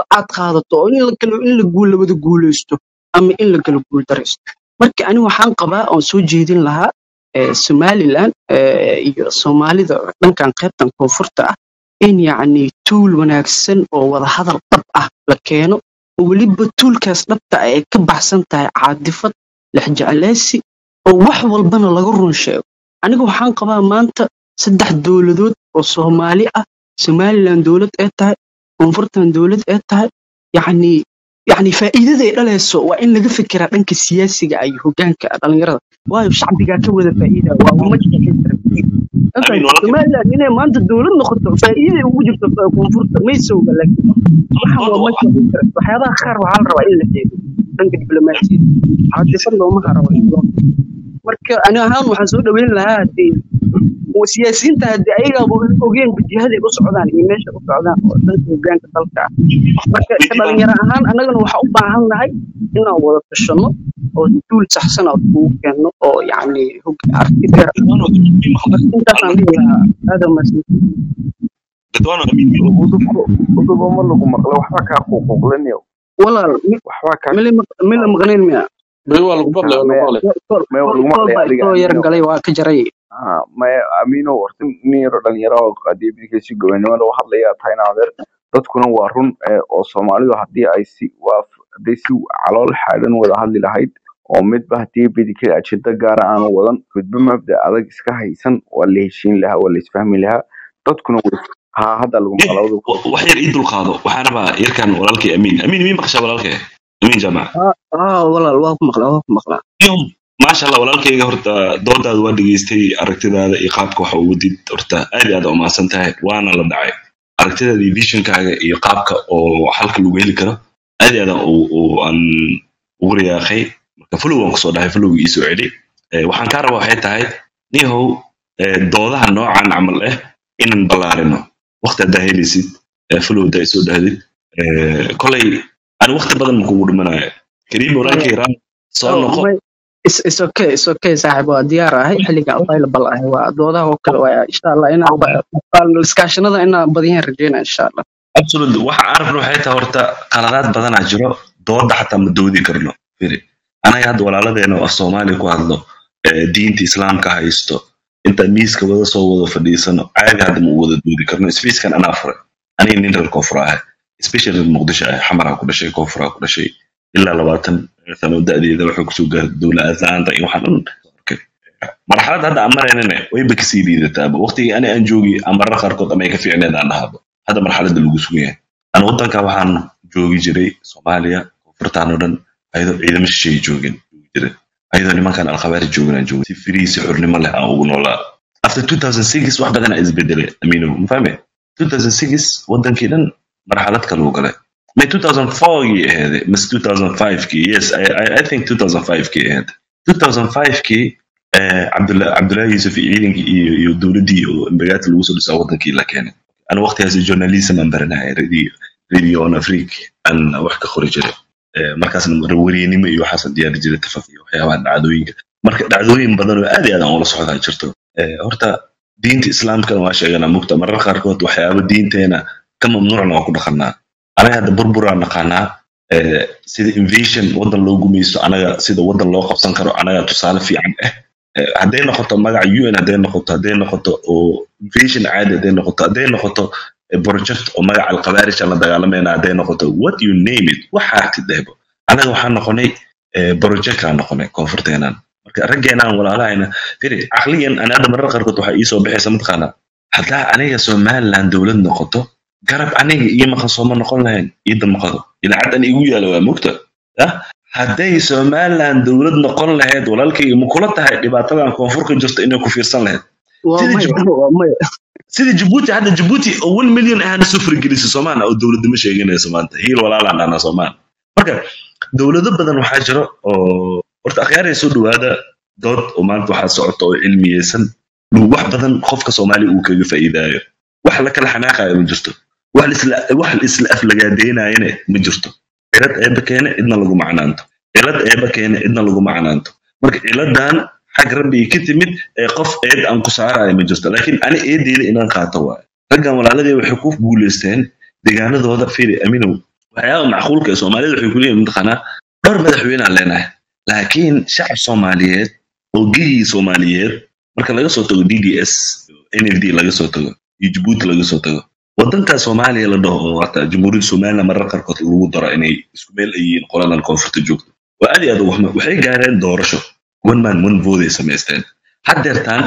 aad qaadato oo in la kala in la guul labada guuleysto ama in la kala guuldareysto marka ani waxaan qabaa oon soo jeedin lahaa eh, somaliland eh, iyo soomaalida dhankan qaybtan koonfurta ah in yacni tuul wanaagsan oo wadahadal dhab ah la keeno oo weliba tuulkaas dhabta ah ay ka baxsan tahay caadifad lexjecleysi oo wax walbana laga run sheego aniga waxaan qabaa maanta saddex dowladood oo soomaali ah somaliland dowlad ee tahay koonfurtan dowlad ee tahay yacni yacni faa'iidada ay dhalayso waa in laga fikiraa dhanka siyaasiga iyo hoggaanka dhalinyarada waayo shacbigaa ka wada faa'iida waa ummad amiin walaalkay somaliland inay maanta dowlad noqoto faa'iiday ugu jirto koonfurta may sooga laakiin waxaan doonta waa waa much interest waxyaabaha qaar waxaa la rabaa in la xeego dhanka diblomaasiyadda caadifad looma rabo in loo marka ani ahaan waxaan soo dhaweyn lahaa hadii oo siyaasiyiinta haddii ayagaaba ogeen jihaday u socdaan iyo meesha u socdaan oo dhanka hoggaanka dalka ah marka ka dhalinyaro ahaan annagana waxaa u baahan nahay inaan wada tashanno oo duul saxsan aan kugu keenno oo yacni hog- aragti dheer ah dadwaan waa amiin maqlay intaasaan dhihi lahaa aada mahadsan dadwaan waa amiin udubko udubo ma lagu maqlo waxba kaa quuquuqlanayo walaal mi- waxba kaa mila maq- mila maqnayn miya Beri waa lagu maqlay waa lagu maya maqlay kol maya kol lagu kol maqlay baa adiga isoo yar amiino galay waa ka jaray Ah, maya amiino warta nin yaro dhalinyaro oo qadiibinkiisi gobonimada u hadlaya tahayna adeer dadkuna waa run eh, oo soomaalidu haddii ay si waa hadday si calool xaagan wada hadli lahayd oo midba haddii bidikada ajenda gaara aanu wadan midba mabda adag iska haysan waa la heshiin lahaa waa la isfahmi lahaa dadkuna way ha hadda lagu Eh, maqla udubko wa- wax yar ii dulqaado waxaan rabaa yarkan walaalkay amiin amiin mii maqashaa walaalkay amiin jaamac ah ah, walaal waa ku maqlaa waa ku maqlaa iyo maasha allah walaalkayga horta doodaada waa dhegeystay aragtidaada iyo qaabka waxa ugu did horta aad iyo aad u mahadsan tahay waana la dhacay aragtidaada iyo visionkaaga iyo qaabka oo halka lagu heli karo aad iyo aad aan u- u- aan ugu riyaaqay marka flow waan kusoo dhahay flowga iisoo celi Eh, waxaan kaa rabaa waxay tahay nihow eh, doodaha noocan camal ah inaan ballaarino waqti haddaa helaysid eh, flow haddaa isoo dhahdid Eh, kolay ani waqti badan ma kugu dhimanayo kariim maya walaalkay raan soo oh, noqo may is is okay is okay saaxiib waa diyaar ahay xilliga available ahay waa doodaha oo kale waa insha allah inaan ba- ba- iskaashanada inaan badiyaan rajeynaa insha allah absolutely waxa aan rabno waxay tahay horta qaladaad badanaa jiro dooda xataa ma doodi karno firi anaga hadda walaaladeena oo af soomaaliya ku hadlo ee diinta islaamka haysto inta miiska wada soo wada fadhiisano caadi hadda ma u wada doodi karno sfiiskan anaa furay aniga nin reer koonfur ah especially reer muqdisho ah xamaraa ku dhashay koonfuraa ku dhashay ilaa labaatan sano da'deeda waxay kusoo gaartay dowla aslaanta iyo waxaan dhan arkay marxaladda hadda aan maraynana wayba kasii liidataaba waqtigii ani aan joogi ama marar qaarkood ama ay ka fiicneed aan dhahaaba hadda marxaladda lagu sugan yahay ana waddanka waxaan joogi jiray soomaaliya koonfurtaan oo dhan ayadoo ciidamo shisheeye joogin joogi jiray ayadoo nimankan alkhabaari joogin aan joogin si firii si xurnimo leh aan ugu noolaa after 2006 wax badan aa isbedelay amiino ma fahme 2006 wadankii dhan marxalad kale uu galay may 2004 gii aheede mise 2005 kii yes I, I, I think 2005 kii aheed 2005 kii eh, Cabdulla- cabdullaahi yuusuf iyo ciidankii iyo iyo dowladdii oo imbagaati lagu soo dhisaa wadankii la keenay ana waqtigaas journalism aan baranaya radio radio on afrique aan wax ka qori jiray Eh, markaasna wariyinimo iyo waxaasaan diyaari jiray tafaf iyo waxyaabaha dhacdooyinka marka dhacdooyin badan oo aad iyo aad aan ula socdaa jirto Eh, horta diinta islaamkana waa sheeganaa mugta marar qaarkood waxyaaba diinteena ka mamnuucna waa ku dhaqanaa anaga hadda burburaan naqaanaa eh, sida invasion wadan loo gumaysto anaga sida wadan loo qabsan karo anaga tusaale fiican ah Eh, hadday noqoto magaca un hadday noqoto hadday noqoto oo invasion caadi hadday noqoto hadday noqoto eh, project oo magaca alkhabaarij aan la dagaalamayna hadday noqoto what you name it waxaa tidhehbo anaga waxaan noqonay eh, project aan noqonay koonfurteenaan marka raggeenaan walaalahayna firi caqliyan ana hadda marar qaarkood waxaa iisoo baxaysa mataqaana haddaa aniga somaliland dowlad noqoto garab aniga iyo maqan sooma noqon lahayn iida maqado idaacaddan igu yaala waa mugta yah hadday somaliland dowlad noqon lahayd walaalkayga ma kula tahay dhibaatadan koonfurka jirta inay ku fiirsan lahayd waa sida maya Djibouti waa maya sida Djibouti hadda Djibouti oo 1 milyan ahna sufri gelisa Soomaaliya oo dowladnimo sheeganaysa maanta hiil walaalaan dhana Soomaaliya marka dowlado badan waxaa jiro oo horta akhyaaraya soo dhawaada dood oo maanta waxaa socota oo cilmiyeysan wax badan qofka Soomaaliya uu kaga faa'iidaayo wax la kala xanaaqayo ma jirto wax la isla wax la isla aflagaadeynayana ma jirto cilad eeba keene cidna lagu macnaanto cilad eeba keene cidna lagu macnaanto marka ciladan xag rabbi ka timid ee qof eed aan ku saarayo ma jirto laakiin ani eedeeda inaan qaato waayo raggan walaaladii waxay ku guuleysteen deegaanadooda firi aminow waxyaaba macquulka ee soomaalida waxay kuleeyihin mataqaanaa dhowr madaxweyne aan leenahay laakiin shacab soomaaliyeed oo gigii soomaaliyeed marka laga soo tago d d s n f d laga soo tago iyo jabuuti laga soo tago wadanka soomaaliya la dhaho oo hata jamhuuriyadda somaliland marar qaarkood lagu daro inay isku meel ay yihiin qoladan koonfurta joogto waa aad iyo aad ugu xumo waxay gaareen doorasho one man one vote ay samaysteen haddeertaan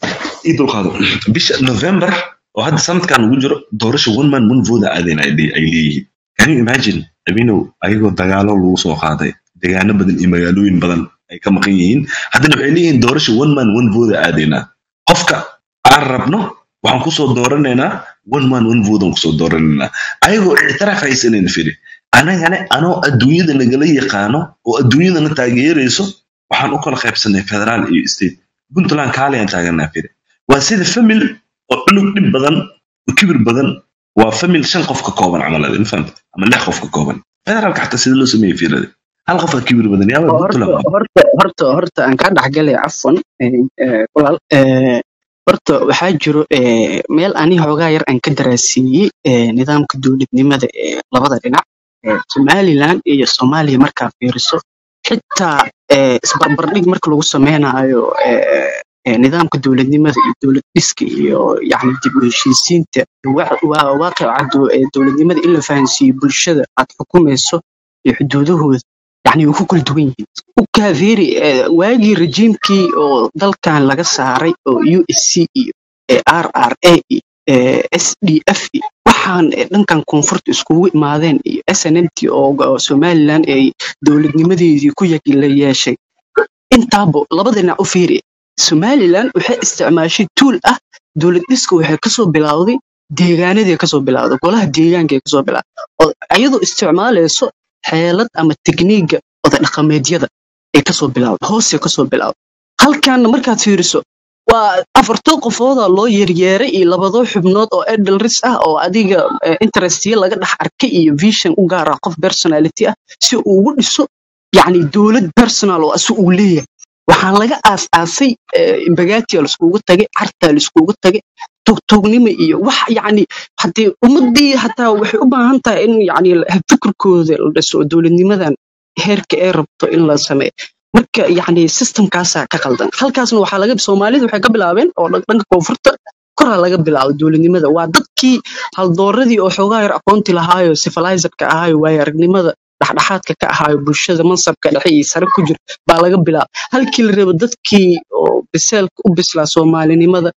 ii dulqaado bisha november oo hadda sanadkan ugu jiro doorasho one man one vote aadeen ay ay leeyihiin can you imagine abinow ayagoo dagaalo lagu soo qaaday degaano badan iyo magaalooyin badan ay ka maqan yihiin haddana waxay leeyihiin doorasho one man one vote aadeynaa qofka aan rabno waxaan kusoo dooranaynaa one man one vote aan kusoo dooranaynaa ayagoo ictiraaf haysanan firi anagane anoo adduunyada nagala yaqaano oo adduunyadana taageerayso waxaan u kala qaybsanay federaal iyo state puntland kaaliyan taaganaa firi waa sida famil oo cunug dhib badan oo kibir badan waa famil shan qof ka kooban camalada ma fahamta ama lix qof ka kooban federaalka xataa sida loo sameeyey fiilada hal qof aa kibir badan yaaba horta puntland horta horta horta aan kaa dhexgalay cafwan eh, eh, walaal eh, horta waxaa jiro eh, meel ani xoogaa yar aan ka daraasiiyey eh, nidaamka dowladnimada ee labada dhinac eh, somaliland iyo soomaaliya markaa fiiriso xitaa eh, isbarbardhig marka lagu sameynayo eh, eh, nidaamka dowladnimada iyo dowlad dhiska iyo yani dib u heshiisiinta wa- waa waaqica do- eh, dowladnimada in la fahansiiyo bulshada aad xukumayso iyo xuduudahooda yani way ku kala duwan yihiin u kaafeeri eh, waagii rejiimkii oo dalkan laga saaray oo u s c iyo eh, r r a iyo eh, s d f iyo waxaan eh, dhankan koonfurta iskugu imaadeen iyo s n m t oo oo somaliland ay dowladnimadeedii ku yagi la yeeshay intaabo labada dhinac u fiiri somaliland waxay isticmaashay tuul ah dowlad dhiska waxay kasoo bilowday deegaanadii kasoo bilowday golaha deegaanka ay kasoo bilowday oo iyadoo isticmaalayso xeelad ama tekniiga oday dhaqameedyada ay kasoo bilowday hoose kasoo bilowday halkaana markaad fiiriso waa afartoo qofooda loo yeryeeray iyo labadoo xubnood oo edelris ah oo adiga eh, interestiya laga dhex arkay iyo vision u gaar ah qof personality ah si uu ugu dhiso yacni dowlad personal oo asu uu leeyahay waxaan laga aas-aasay bagaatiya laiskugu tagay cartaa laiskugu tagay togtognimo iyo wax yacni haddii ummadii hataa waxay u baahan tahay in yacni fikirkooda la dhiso oo dowladnimadan heerka ay rabto in la sameeyo marka yacni systemkaasaa ka qaldan halkaasna waxaa laga soomaalida waxay ka bilaabeen oo dhan- dhanka koonfurta koraa laga bilaabo dowladnimada waa dadkii haldooradii oo xoogaa yar aqoonti lahaayo civilizerka ahaayo waayo aragnimada dhexdhexaadka ka ahaayo bulshada mansabka dhexe iyo sare ku jira baa laga bilaaba halkii la rabo dadkii oo biseelka u bislaa soomaalinimada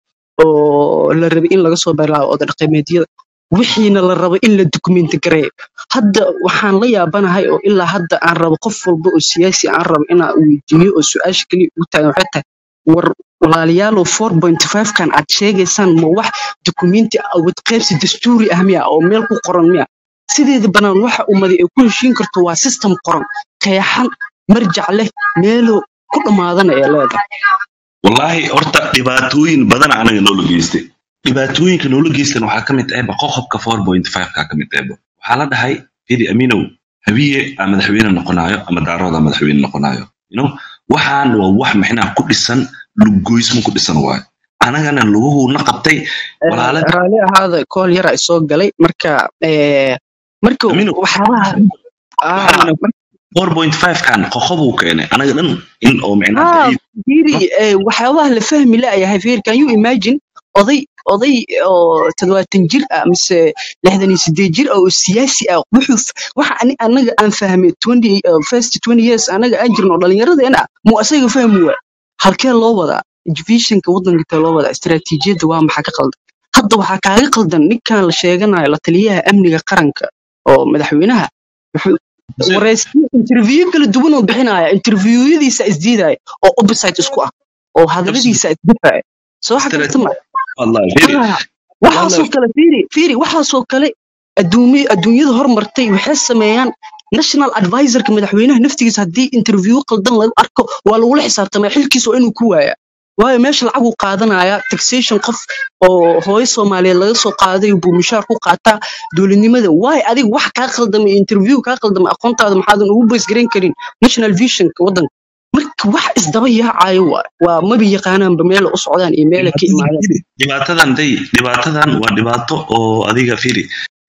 oo la rabay in laga soo bilaabo oda dhaqameedyada wixiina la rabo in la dukumenti gareeyo hadda waxaan la yaabanahay oo ilaa hadda aan rabo qof walba oo siyaasi aan rabo inaan weydiiyo oo su-aasha keliya ugu taagan waxay tahay war walaalayaalow four point five kan aad sheegaysaan ma wax dukumenti awad qaybsi dastuuri ah miya oo meel ku qoran miya sideeda banaan waxa ummadi ay ku heshiin karto waa system qoran qeexan marjac leh meelo ku dhammaadana ee leedahay wallaahi horta dhibaatooyin badan anaga noola geystay dhibaatooyinka noola geystan waxaa ka mid ahba qoqobka four point five-ka ka mid ahba waxaa la dhahay fidi aminow habiye aa madaxweyne noqonayo ama daarood aa madaxweyne noqonayo you know waxaan waa wax maxnaa ku dhisan lugoysmo ku dhisan waayo anagana luguhuna qabtay Eh, walaala raalli ahaada kool yara soo galay marka eh, marka aminow waxyaabaha waxaan ah, mar- four point five-kan qoqobuu keenay anaga dhan in oo micnaa ah, baciid fiiri eh, waxyaabaha la fahmi la'yahay fiiri can you imagine oday oday oo toddobaatan jir ah mise lixdan iyo sideed jir ah oo siyaasi ah wuxuu f- waxa ani anaga aan fahmay twenty uh, first twenty years anaga aan jirno dhallinyaradeena mu asaga fahmi waa halkee loo wadaa educationka waddanka intee loo wadaa istaraatiijiyadda waa maxaa ka qaldan hadda waxaa kaaga qaldan ninkan la sheeganayo la taliyaha amniga qaranka oo madaxweynaha wuxuu wareysiyo interview kala duwan oo bixinaya interviewyadiisa isdiidaya oo opposite isku ah oo hadaladiisa isdifaya soo waxa karta ma wallahi fidi Ah, waxaasoo kale fiiri fiiri waxaasoo kale adduumi adduunyada hormartay waxay sameeyaan national advisorka madaxweynaha naftigiisa haddii interview qaldan lagu arko waa lagula xisaabtamaya xilkiisa waa inuu ku waaya waayo meesha lacag uu qaadanaya taxation qof oo hooyo soomaaliyeed laga soo qaaday buu mushaar ku qaataa dowladnimada waayo adiga wax kaa qaldamay interview kaa qaldamay aqoontaada maxaadan ugu baysgaran karin national visionka waddanka marka wax isdaba yaacayo waa waa maba yaqaanaanba meela u socdaan iyo meela ka dhibaatadan imaadaan fidi dhibaatadan day dhibaatadan waa dhibaato oo adiga fidi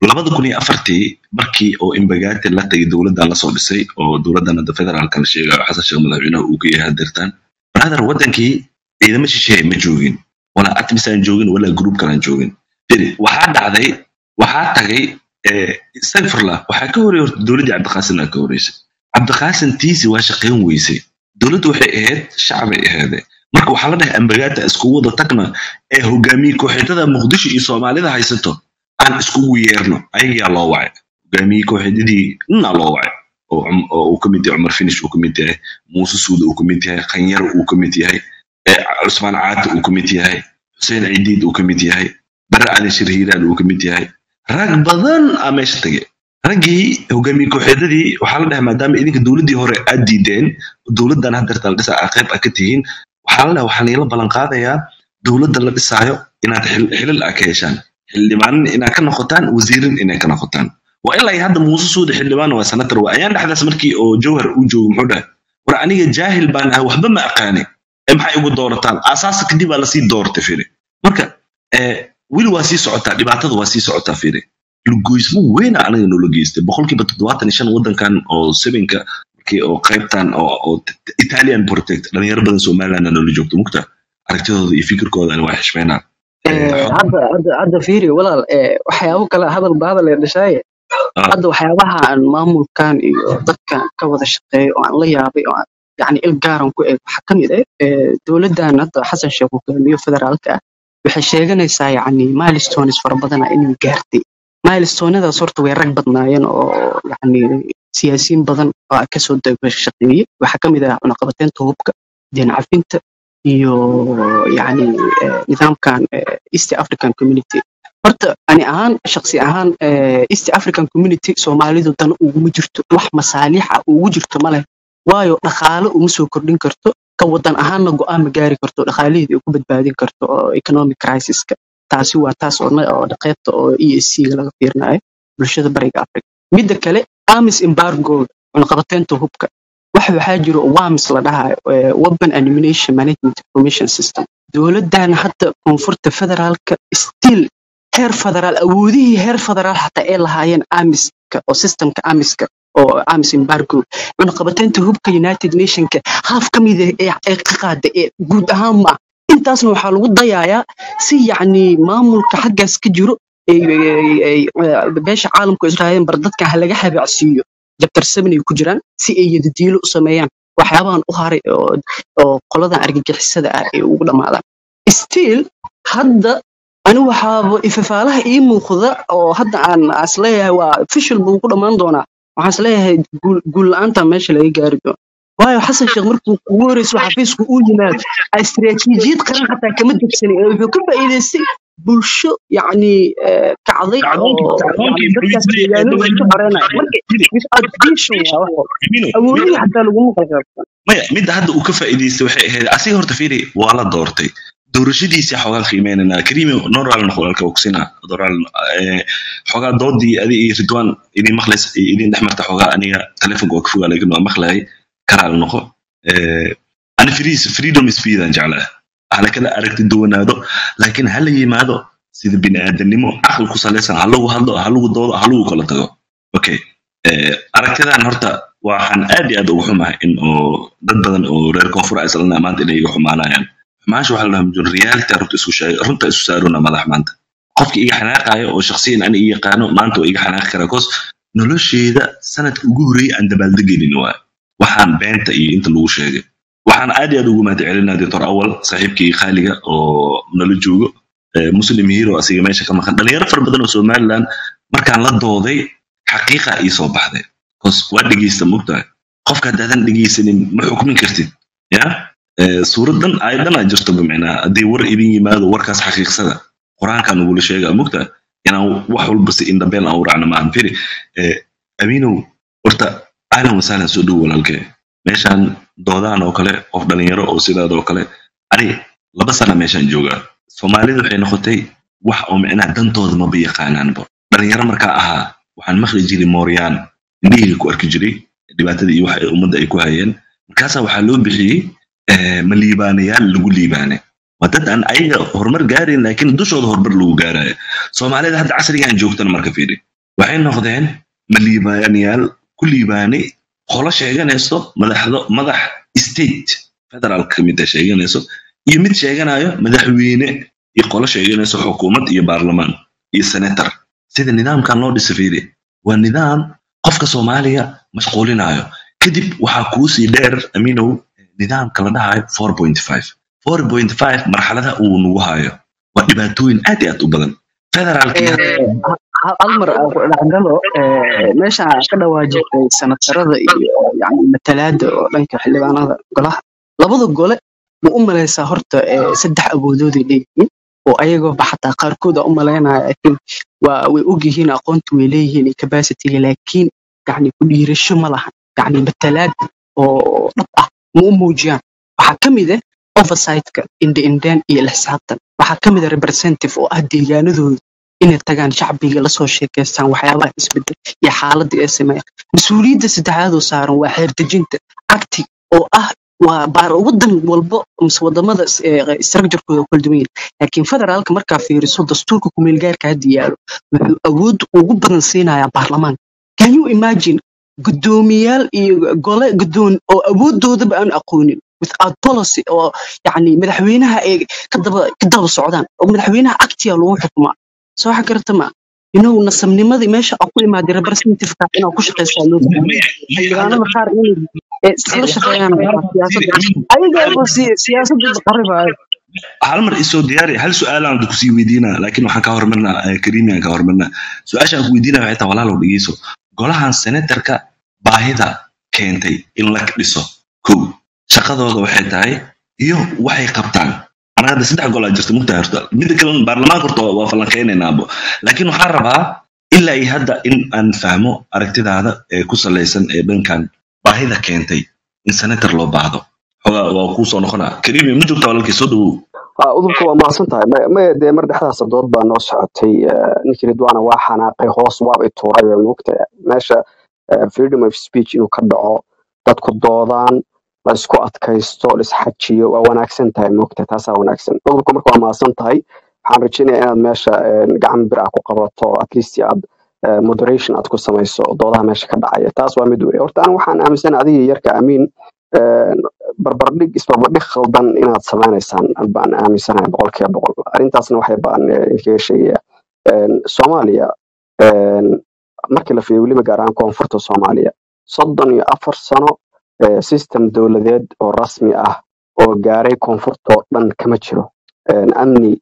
labada kun iyo afartii markii oo imbagati la tagay dowladdan lasoo dhisay oo dowladdan hadda federaalka la sheegayo xasan sheekh madaxweynaha uu ka yahay hadeertaan brother wadankii ciidamo shisheeye ma joogin walaa atmis aan joogin walaa group kale aan joogin firi waxaa dhacday waxaa tagay stagfirlah waxaa ka horey horta dowladdii cabdiqaasin aa ka horeysay cabdiqaasin tiisi waa shaqayn weysay dowladdu waxay ahayd shacbay aheede marka waxaa la dhahay ambagaata iskugu wada tagna ee hogaamiye kooxeedada muqdisho iyo soomaalida haysato aan iskugu yeerno ayagaa loo wacay hogaamiye kooxeedadii ninaa loo wacay oo uu ka mid yahay cumar finish uu ka mid yahay muuse suuda uu ka mid yahay khanyar uu ka mid yahay cusmaan caati uu ka mid yahay xuseen cidiid uu ka mid yahay bare ali shir hiiraan uu ka mid yahay rag badan aa meesha tagay raggii hogaamiye kooxeedadii waxaa la dhahay maadaama idinka dowladdii hore aad diideen dowladdan hadeerta la dhisa aa qayb a ka tihiin waxaa la dhahay waxaa niila ballan qaadayaa dowladda la dhisaayo inaad xilal a ka heshaan xildhibaanin inaad ka noqotaan wasiirin inay ka noqotaan waa ilaa hadda muuse suuda xildhibaan waa sanatar waa ayaan dhexdaas markii oo jawhar uu joogo muxuu dhahay war aniga jaahil baan ahay waxba ma aqaani ee maxay ugu doorataan asaasa kadib baa lasii doortay firi marka weli waa sii socotaa dhibaatada waa sii socotaa firi lugoysmo weyna anaga noola geystay boqolkiiba toddobaatan iyo shan waddankan oo sebenka markii oo qaybtan oo italian protect dhalinyaro badan somaliland noola joogto mugta aragtidooda iyo fikirkooda waa xishmeynaa hadda hadda hadda fiiri walaal waxyaabo kale hadal baadal ee dhashaaye hadda waxyaabaha aan maamulkan iyo dadkan ka wada shaqeeyo oo aan la yaabay oo aan yani il gaaran ku eeg waxaa ka mid ah dowladdan hadda xasan sheekh hogaamiyo federaalka ah waxay sheeganaysaa yani milestones fara badana inay gaartay milestonadaas horta way rag badnaayeen oo yani siyaasiyiin badan oo kasoo shaqeeyey waxaa ka mid ah cunaqabateynta hubka deen cafinta iyo yani nidaamkan east african community horta ani ahaan shaksi ahaan east african community soomaalidu dan uguma jirto wax masaaliixa ugu jirto maleh waayo dhaqaale uma soo kordhin karto ka wadan ahaanna go'aan ma gaari karto dhaqaalaheedii ku badbaadin karto oo economic crisiska taasi waa taas oo qaybta oo e s c-ga laga fiirinayo bulshada bariga africa midda kale amis embargo cunaqabateynta hubka wax waxaa jiro wamis la dhahayo weapon animation management information system dowladdan hadda koonfurta federaalka still heer federaal awoodihii heer federaal xataa ay lahaayeen amiska oo systemka amiska oo amis embargo cunaqabateynta hubka united nationka haaf ka mida ee ka qaada ee guud ahaan ma intaasna waxaa lagu dayayaa si yacni maamulka xaggaas ka jiro beesha caalamku israa'iil bar dadkan ha laga habacsiiyo jabtar seven ay ku jiraan si ay yadadiilo u sameeyaan waxyaabahan u haray oo qoladan argagixisada ah ay ugu dhammaadaan still hadda ani waxaaba ifafaalaha ii muuqda oo hadda aan isleeyahay waa official buu ku dhammaan doonaa waxaan isleeyahay guul la-aanta meesha laga gaari doono waayo xasan sheekh markuu ugu horeyso xafiisku uu yimaado istiraatiijiyad qaran xataa kama degsanin ee wuxuu ka faa'iidaystay bulsho yacni kacday oo dadkaas deegaanada ku xoreenaya marka vision waa wax awoodihii xataa laguma qalqaabsan maya midda hadda uu ka faa'iidaystay waxay ahayd asiga horta fiiri waa la doortay doorashadiisii xoogaa qiimeynanaa karimi noral noqolaalka ogsina doral xoogaa doodii adi iyo ridwan idin maqlays idin dhex marta xoogaa aniga telefonka waa ka fogaa laakiin waa maqlayay karaal noqo ani freedom speedan jeclaa hala kala aragti duwanaado laakiin hala yimaado sida bini'aadanimo caqli ku salaysan ha lagu hadlo ha lagu doodo ha lagu kala tago okay aragtidan horta waxaan aad iyo aad ugu xumahay in oo dad badan oo reer koonfur islana maanta inay iga xumaanayaan xumaasha waxaa la dhahaa mujun reality runta isku sheeg runta isu saaruna madax maanta qofka iga xanaaqayo oo shakhsiyan ani ii yaqaano maanta waa iga xanaaqi karaa cause nolosheeda sanadka ugu horreeyay aan dabaaldegelin waa waxaan beenta iyo inta lagu sheegay waxaan aad iyo aad ugu mahad celinaa doctor awal saaxiibkii khaaliga oo nala joogo muslim hero asiga meesha ka maqan dhalinyaro fara badan oo somaliland markaan la dooday xaqiiqa ii soo baxday cause waa dhegeysta mogtahay qofka haddaadan dhegeysanin ma xukmin kartid ya suuradan aayadanaa jirto bimicnaa haddii war idin yimaado warkaas xaqiiqsada qur-aankaa nagula sheegaa mogtahay inaan wax walba si indhabeel aan u raacno maahan firi aminow horta ahlan wasahlan soo dhow walaalkee meeshaan doodaan oo kale qof dhalinyaro oo sidaad oo kale ani laba sana meeshaan joogaa soomaalida waxay noqotay wax oo micnaha dantooda maba yaqaanaanba dhalinyaro markaa ahaa waxaan maqli jiray mooryaan indhihii ku arki jiray dhibaatada iyo waxa ummadda ay ku hayeen markaasaa waxaa loo bixiyey ma liibaanayaal lagu liibaane waa dad aan ayaga horumar gaarayn laakiin dushooda horumar lagu gaaraya soomaalida hadda casrigan joogtana marka fiiri waxay noqdeen maliibaanayaal ku liibaanay qolo sheeganayso madaxdo madax state federal ka mid a sheeganayso iyo mid sheeganayo madaxweyne iyo qolo sheeganayso xukuumad iyo baarlamaan iyo senator sida nidaamkan loo dhisa fiiri waa nidaam qofka soomaaliya mashquulinayo kadib waxaa kuusii dheer aminow nidaamka la dhahayo four point five four point five marxalada uu nagu hayo waa dhibaatooyin aad iyo aad u badan federaalkii hal mar aan ku dhexgalo meesha ka dhawaajirtay sanatarada iyo yani matalaada oo dhanka xildhibaanada golaha labada gole ma u malaysaa horta saddex awoodooday leeyihiin oo ayagooba xataa qaarkood a u malaynaya laakiin waa way ogyihiin aqoonta way leeyihiin iyo capacityga laakiin yani ku dhiirasho ma lahan yani matalaad oo dhab ah ma u muujiyaan waxaa ka mid ah oversightka indhe-indheen iyo lixsaabtan waxaa ka mid ah representative oo ah deegaanadooda inay tagaan shacbiga lasoo sheekaystaan waxyaabaha isbedel iyo xaaladda ee sameeya mas-uuliyadda saddexaad oo saaran waa xeerdejinta cagti oo ah waa baar wadan walbo mise wadamada structurekooda kala duwan yahay laakiin federaalka markaa fiiriso dastuurka kumeelgaarka hadda yaalo wuxuu awood ugu badan siinayaa baarlamaanka can you imagine guddoomiyaal iyo gole guddoon oo awoodoodaba aan aqoonin without policy oo yani madaxweynaha ay ka daba ka daba socdaan oo madaxweynaha actiya lagu xukumaa soo waxa garata ma inuu nasabnimadii meesha aan ku imaaday representativeka inaa ku shaqaysaa loo baahan xildhibaanada qaar inay isla shaqeeyaan siyaasadda ayaga siyaasadda qaribaayo hal mar isoo diyaari hal su-aalaan kusii weydiinaa laakiin waxaan ka hormarnaa kariimiyan ka hormarnaa su-aashaan ku weydiinaya waxay tahay walaalow dhegeyso golahan senatarka baahida keentay in la dhiso kow shaqadooda waxay tahay iyo waxay qabtaan anaga hadda saddex golaa jirta mugtahay horta midda kale baarlamaanka horta waa falankeynaynaabo laakiin waxaan rabaa ilaa iyo hadda in aan fahmo aragtidaada ee ku salaysan ee dhankan baahida keentay in senator loo baahdo xogaa waa kuu soo noqonaa kariimi ma joogta walaalkii soo dhawow udubka waa mahadsan tahay maya dee mar dhexdaas dood baa noo socotay ninkii ridwaana waa xanaaqay hoos waab i tuuray waa moogta meesha freedom of speech inuu ka dhaco dadku doodaan la isku adkaysto la isxajiyo waa wanaagsan tahay moogta taasaa wanaagsan udubka marka waa mahadsan tahay waxaan rajeynaya inaad meesha gacan bir ah ku qabato at least aad moderation aad ku samayso doodaha meesha ka dhacaya taas waa mid wey horta an waxaan aaminsan adiga yarka amiin barbardhig isbarbardhig khaldan inaad samaynaysaan baan aaminsanahay boqolkiiba boqol arrintaasna waxay baan kaga sheegaya soomaaliya markii la fiiriyo weliba gaar ahaan koonfurta soomaaliya soddon iyo afar sano system dowladeed oo rasmi ah oo gaaray koonfurta oo dhan kama jiro amni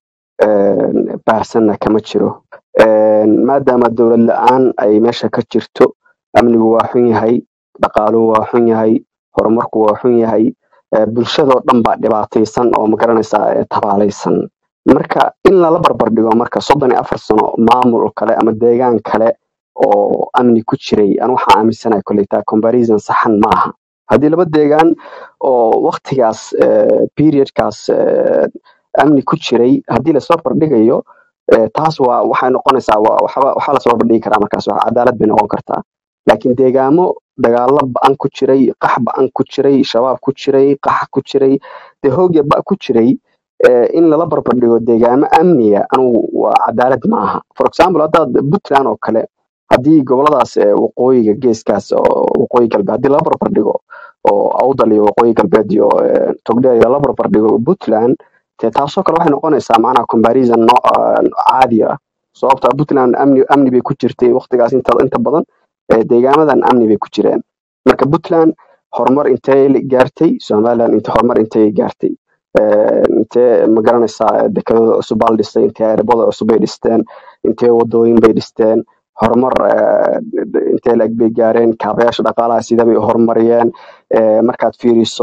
baahsanna kama jiro maadaama dowlad la-aan ay meesha ka jirto amnigu waa xun yahay dhaqaaluhu waa xun yahay horumarku waa xun yahay bulshadoo dhan baa dhibaataysan oo magaranaysaa tabaalaysan marka in lala barbardhigo marka soddon iyo afar sano maamul kale ama deegaan kale oo amni ku jiray an waxaa aaminsanahay koleytaa comparison saxan ma aha haddii laba deegaan oo waktigaas periodkaas amni ku jiray haddii lasoo barbardhigayo taas waa waxay noqonaysaa waxaa lasoo barbardhigi karaa markaas cadaalad bay noqon kartaa laakiin deegaamo dagaalo ba-an ku jiray qax ba-an ku jiray shabaab ku jiray qax ku jiray dee hoogya ba ku jiray in lala barbardhigo deegaamo amniga anugu waa cadaalad ma aha for example haddaad puntland oo kale haddii goboladaas waqooyiga geeskaas oo waqooyi galbeed haddii lala barbardhigo oo awdal iyo waqooyi galbeed iyo togdheer lala barbardhigo puntland dee taasoo kale waxay noqonaysaa macnaha comparison no caadi ah sababta puntland amni amni bay ku jirtay waqtigaas inta inta badan deegaamadan amni bay ku jireen marka puntland horumar intee gaartay somaliland inte horumar intee gaartay intee magaranaysaa dekedada cusub baa la dhistay intee erebada cusub bay dhisteen intee wadooyin bay dhisteen horumar intee laeg bay gaareen kaabayaasha dhaqaalaha sida bay horumariyeen markaad fiiriso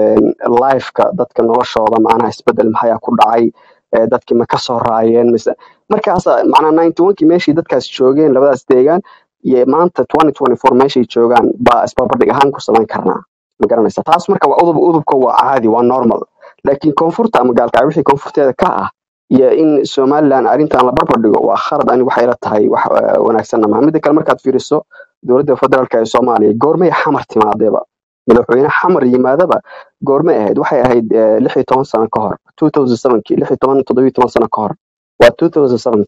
lifeka dadka noloshooda macnaha isbedel maxayaa ku dhacay dadkii ma kasoo raayeen mise markaas macnaha ninety one kii meeshii dadkaas joogeen labadaas deegaan iyo maanta twenty twenty four meeshay joogaan baa isbarbardhig ahaan ku samayn karnaa ma garanaysa taas marka waa udub udubka waa caadi waa normal laakiin koonfurta ama gaalkacyo wixii koonfurteeda ka ah iyo in somaliland arrintan la barbardhigo waa khalad ani waxay la tahay wax wanaagsanna maha midda kale markaad fiiriso dowladda federaalka ee soomaaliya goormay xamar timaadeeba madaxweyne xamar yimaadaba goormay ahayd waxay ahayd lix iyo toban sano ka hor two thousand sevenkii lix iyo toban toddobiyo toban sano ka hor waa two thousand sevenkii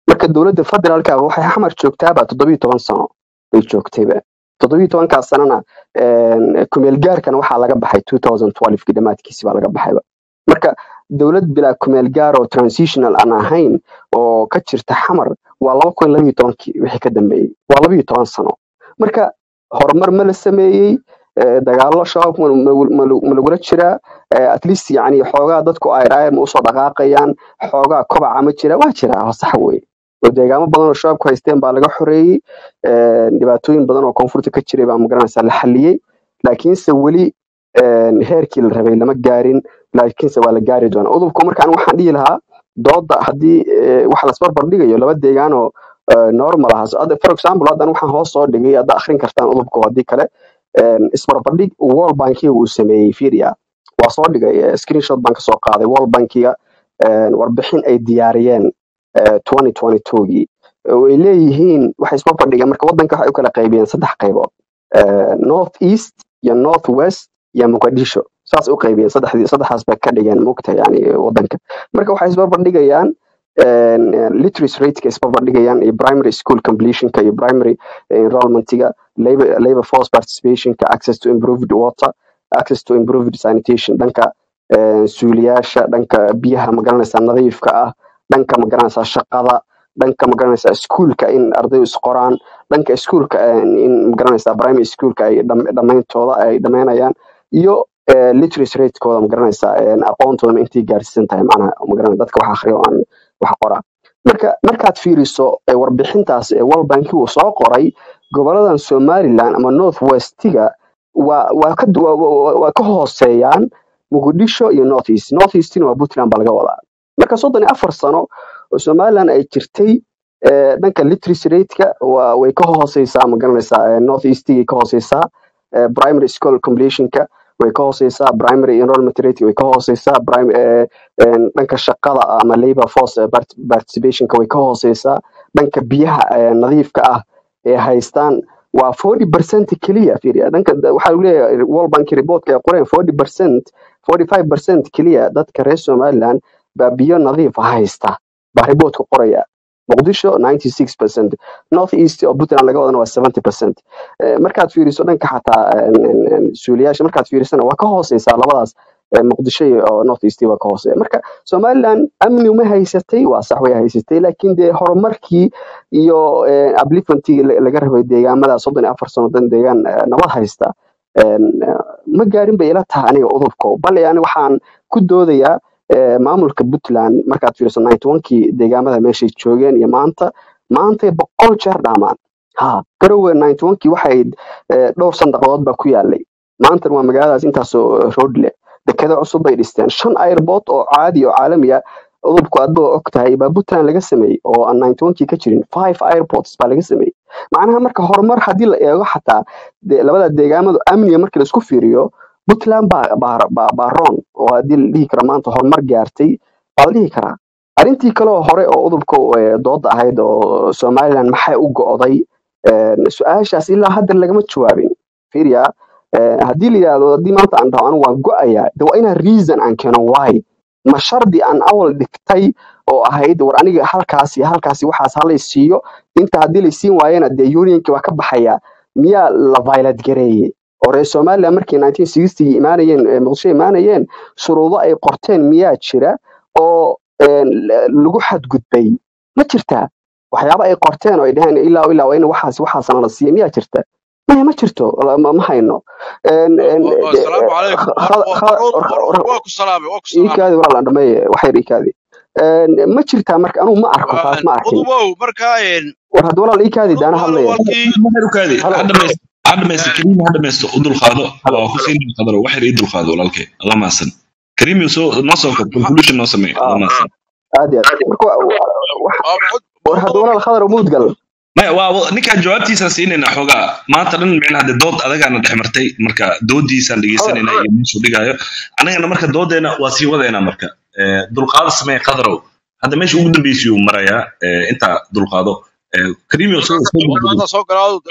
marka dowladda federaalka waxay xamar joogtaaba toddobiyo toban sano bay joogtayba toddobiyo tobankaas sanana een, kumeel gaarkana waxaa laga baxay 2012 dhammaadkiisi baa laga baxayba marka dowlad bilaa kumeel gaar oo transitional aan ahayn oo ka jirta xamar waa laba kun labiyo tobankii wixii ka dambeeyey waa labiyo toban sano marka horumar ma la sameeyey eh, dagaallo shabaab ma ma- ma- ma lagula jiraa Eh, at least yani xoogaa dadku ay raayar ma usoo dhaqaaqayaan xoogaa kobaca ma jira waa jira waa sax weye oo deegaamo badan oo shabaabku haysteen baa laga xoreeyey Eh, dhibaatooyin badan oo koonfurta ka jiray baa magaranaysa la xaliyey laakiinse weli eh, heerkii la rabay lama gaarin laakiinse waa la gaari doonaa udubku marka aniga waxaan dhihi lahaa dooda haddii eh, wax lasbarbar dhigayo laba deegaan oo eh, normal ah So, hadda for example haddan waxaan hoos soo dhigay hadda akhrin kartaan udubku haddii kale eh, isbarbardhig world bankiga uu sameeyey firia waa soo dhigay eh, screenshot baan kasoo qaaday world bankiga eh, warbixin ay diyaariyeen eh, 2022gii oo ay leeyihiin waxay isma fadhigeen marka wadanka waxay u kala qaybiyeen saddex qaybood eh, north east iyo north west iyo muqdisho saas u qaybiyeen saddexdii saddexdaas bay ka dhigeen mugta yani wadanka marka waxay isbarbardhigayaan een, eh, literacy rateka isbarbardhigayaan iyo primary school completionka iyo primary enrollmentiga labor, labor force participationka access to improved water access to improved sanitation dhanka eh, suuliyaasha dhanka biyaha magaranaysa nadiifka ah dhanka magaranaysa shaqada dhanka magaranaysa iskuulka in arday isqoraan dhanka iskuulka eh, in magaranaysa primary schoolka ay dham- dhammayntooda ay dhammaynayaan iyo eh, literacy ratekooda magaranaysa eh, aqoontooda intay gaarsiisan tahay macnaha magaranaysa dadka wax akhriya oo aan wax qoraa marka markaad fiiriso eh, warbixintaas ee world bank uu soo qoray goboladan somaliland ama north westiga waa waa ka du- waa waa- waa ka hooseeyaan muqdisho iyo north east north eastina waa puntland baa laga wadaa marka soddon iyo afar sano oo somaliland ay jirtay eh, dhanka literacy rateka waa way ka hooseysaa ma garanaysaa eh, north eastigay ka hooseysaa eh, primary school completionka way ka hooseysaa primary enrollment rate way ka hooseysaa prim- eh, een, dhanka shaqada ama labor force eh, part- participationka way ka hooseysaa dhanka biyaha eh, nadiifka ah ee haystaan waa 40 percent keliya fiiriya dhanka da- waxaa lagu leeyahay world bank reportka ay qoreen 40 percent 45 percent keliya dadka reer somaliland baa biyo nadiif ah haysta baa reportka qoraya muqdisho 96 percent north east oo puntland laga wadana waa 70 percent markaad fiiriso dhanka xataa een, een, een, suuliyaasha markaad fiirisana waa ka hooseysaa labadaas eh, muqdisho iyo oo north east waa ka hooseeya marka somaliland amni uma haysatay waa sax way haysatay laakiin dee horumarkii iyo eh, upliftantii la- laga rabay deegaamada soddon iyo afar sano dan deegaan eh, nabad haysta een, eh, ma gaarin bay ila tahay aniga udubko bal yani waxaan ku doodayaa eh, maamulka puntland markaad fiiriso 91kii deegaamada meeshay joogeen iyo maanta maantay boqol jeer dhaamaan ha garowe 91kii waxay eh, dhowr sandaqadood baa ku yaalay maantana waa magaaladaas intaasoo road leh dekedo cusub bay dhisteen shan airport oo caadi oo caalami ah udubku aad baa og tahay baa puntland laga sameeyey oo aan 91kii ka jirin five airports baa laga sameeyey macnaha marka horumar haddii la eego xataa de- labada deegaamadu amniga markii laisku fiiriyo puntland baa baa baa baa roon oo haddii la dhihi karo maanta horumar gaartay baa la dhihi karaa arrintii kaloo hore oo udubka eh, dooda ahayd oo somaliland maxay u go'day een, su-aashaas ilaa hadda lagama jawaabin fiiriya eh, haddii la yidhaahdo haddii maanta aan dhaho anigu waan go'ayaa de waa inaan reason aan keeno why ma shardi aan awal dhigtay oo ahayd war aniga halkaasi halkaasi waxaas halay siiyo inta haddii la siin waayana dee unionki waa ka baxaya miyaa la violate gareeye oo reer somaliland markii 1960 imaanayeen eh, muqdisho imaanayeen shuruudo ay qorteen miyaa jira oo een, la- lagu xadgudbay ma jirtaa waxyaabo ay qorteen oo ay dhaheen ilaa ilaa waa in waxaas waxaasana la siiya miyaa jirta maya ma jirto la- ma ma hayno Een, een, de- السلام عليكم kha- kha- kha- مرود واكو سلامي واكو سلامي iikaadi walaal aan dhameeye waxyar iikaadi Een, ma jirtaa marka anugu ma arko taas ma arkin قضبو مركاين war hadda walaal iikaadi daana قضبو hadlaya والكي waxay halo ha dhamaysto ha dhamaysto kariim ha dhamaysto u dulqaado halo waa ku siin qadaro waxay ii dulqaado walaalkay alla maasan kariim iyo soo noo soo kor conclusion noo sameey alla ah maasan aad iyo aad marka wa- wa- wax- war hadda walaal khadar umuud gal maya waa waa- ninkaan jawaabtiisaan siinayna xoogaa maanta dhan micnaha de dood adagaana dhex martay marka doodiisaan khadar dhegeysanayna iyo meeshuu dhigaayo annagana marka doodeena waa sii wadaynaa marka Eh, dulqaado samee qadarow hadda meesha ugu dambeysay uu marayaa eh, intaa dulqaado Eh, kariim iyo soo soo gudbo هذا سوق قراض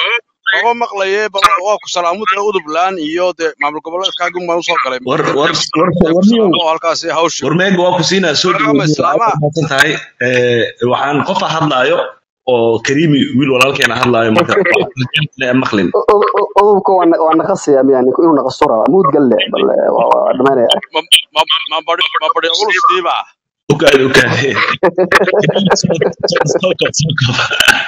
maba maqlaye bal waa ku salaamuda udubland iyo dee maamul goboleedkaagin baan usoo galay war dee war dee war dee ku warniyow salaamo oo halkaasi hawsha warmeega waa ku siinaa soo warkama dhawow islaama aad mahadsan tahay Eh, waxaan qofa hadlaayo oo kariimi wiil walaalkeena hadlaayo marka waxaan maqlin udubka waa na- waa naqasaya miya ninku inuu naqaso rabaa muud galle bal eh, waa waa dhamaynaya ma ma ma bari ma bari ulustiiba ukaadi ukaadi soo koob soo koob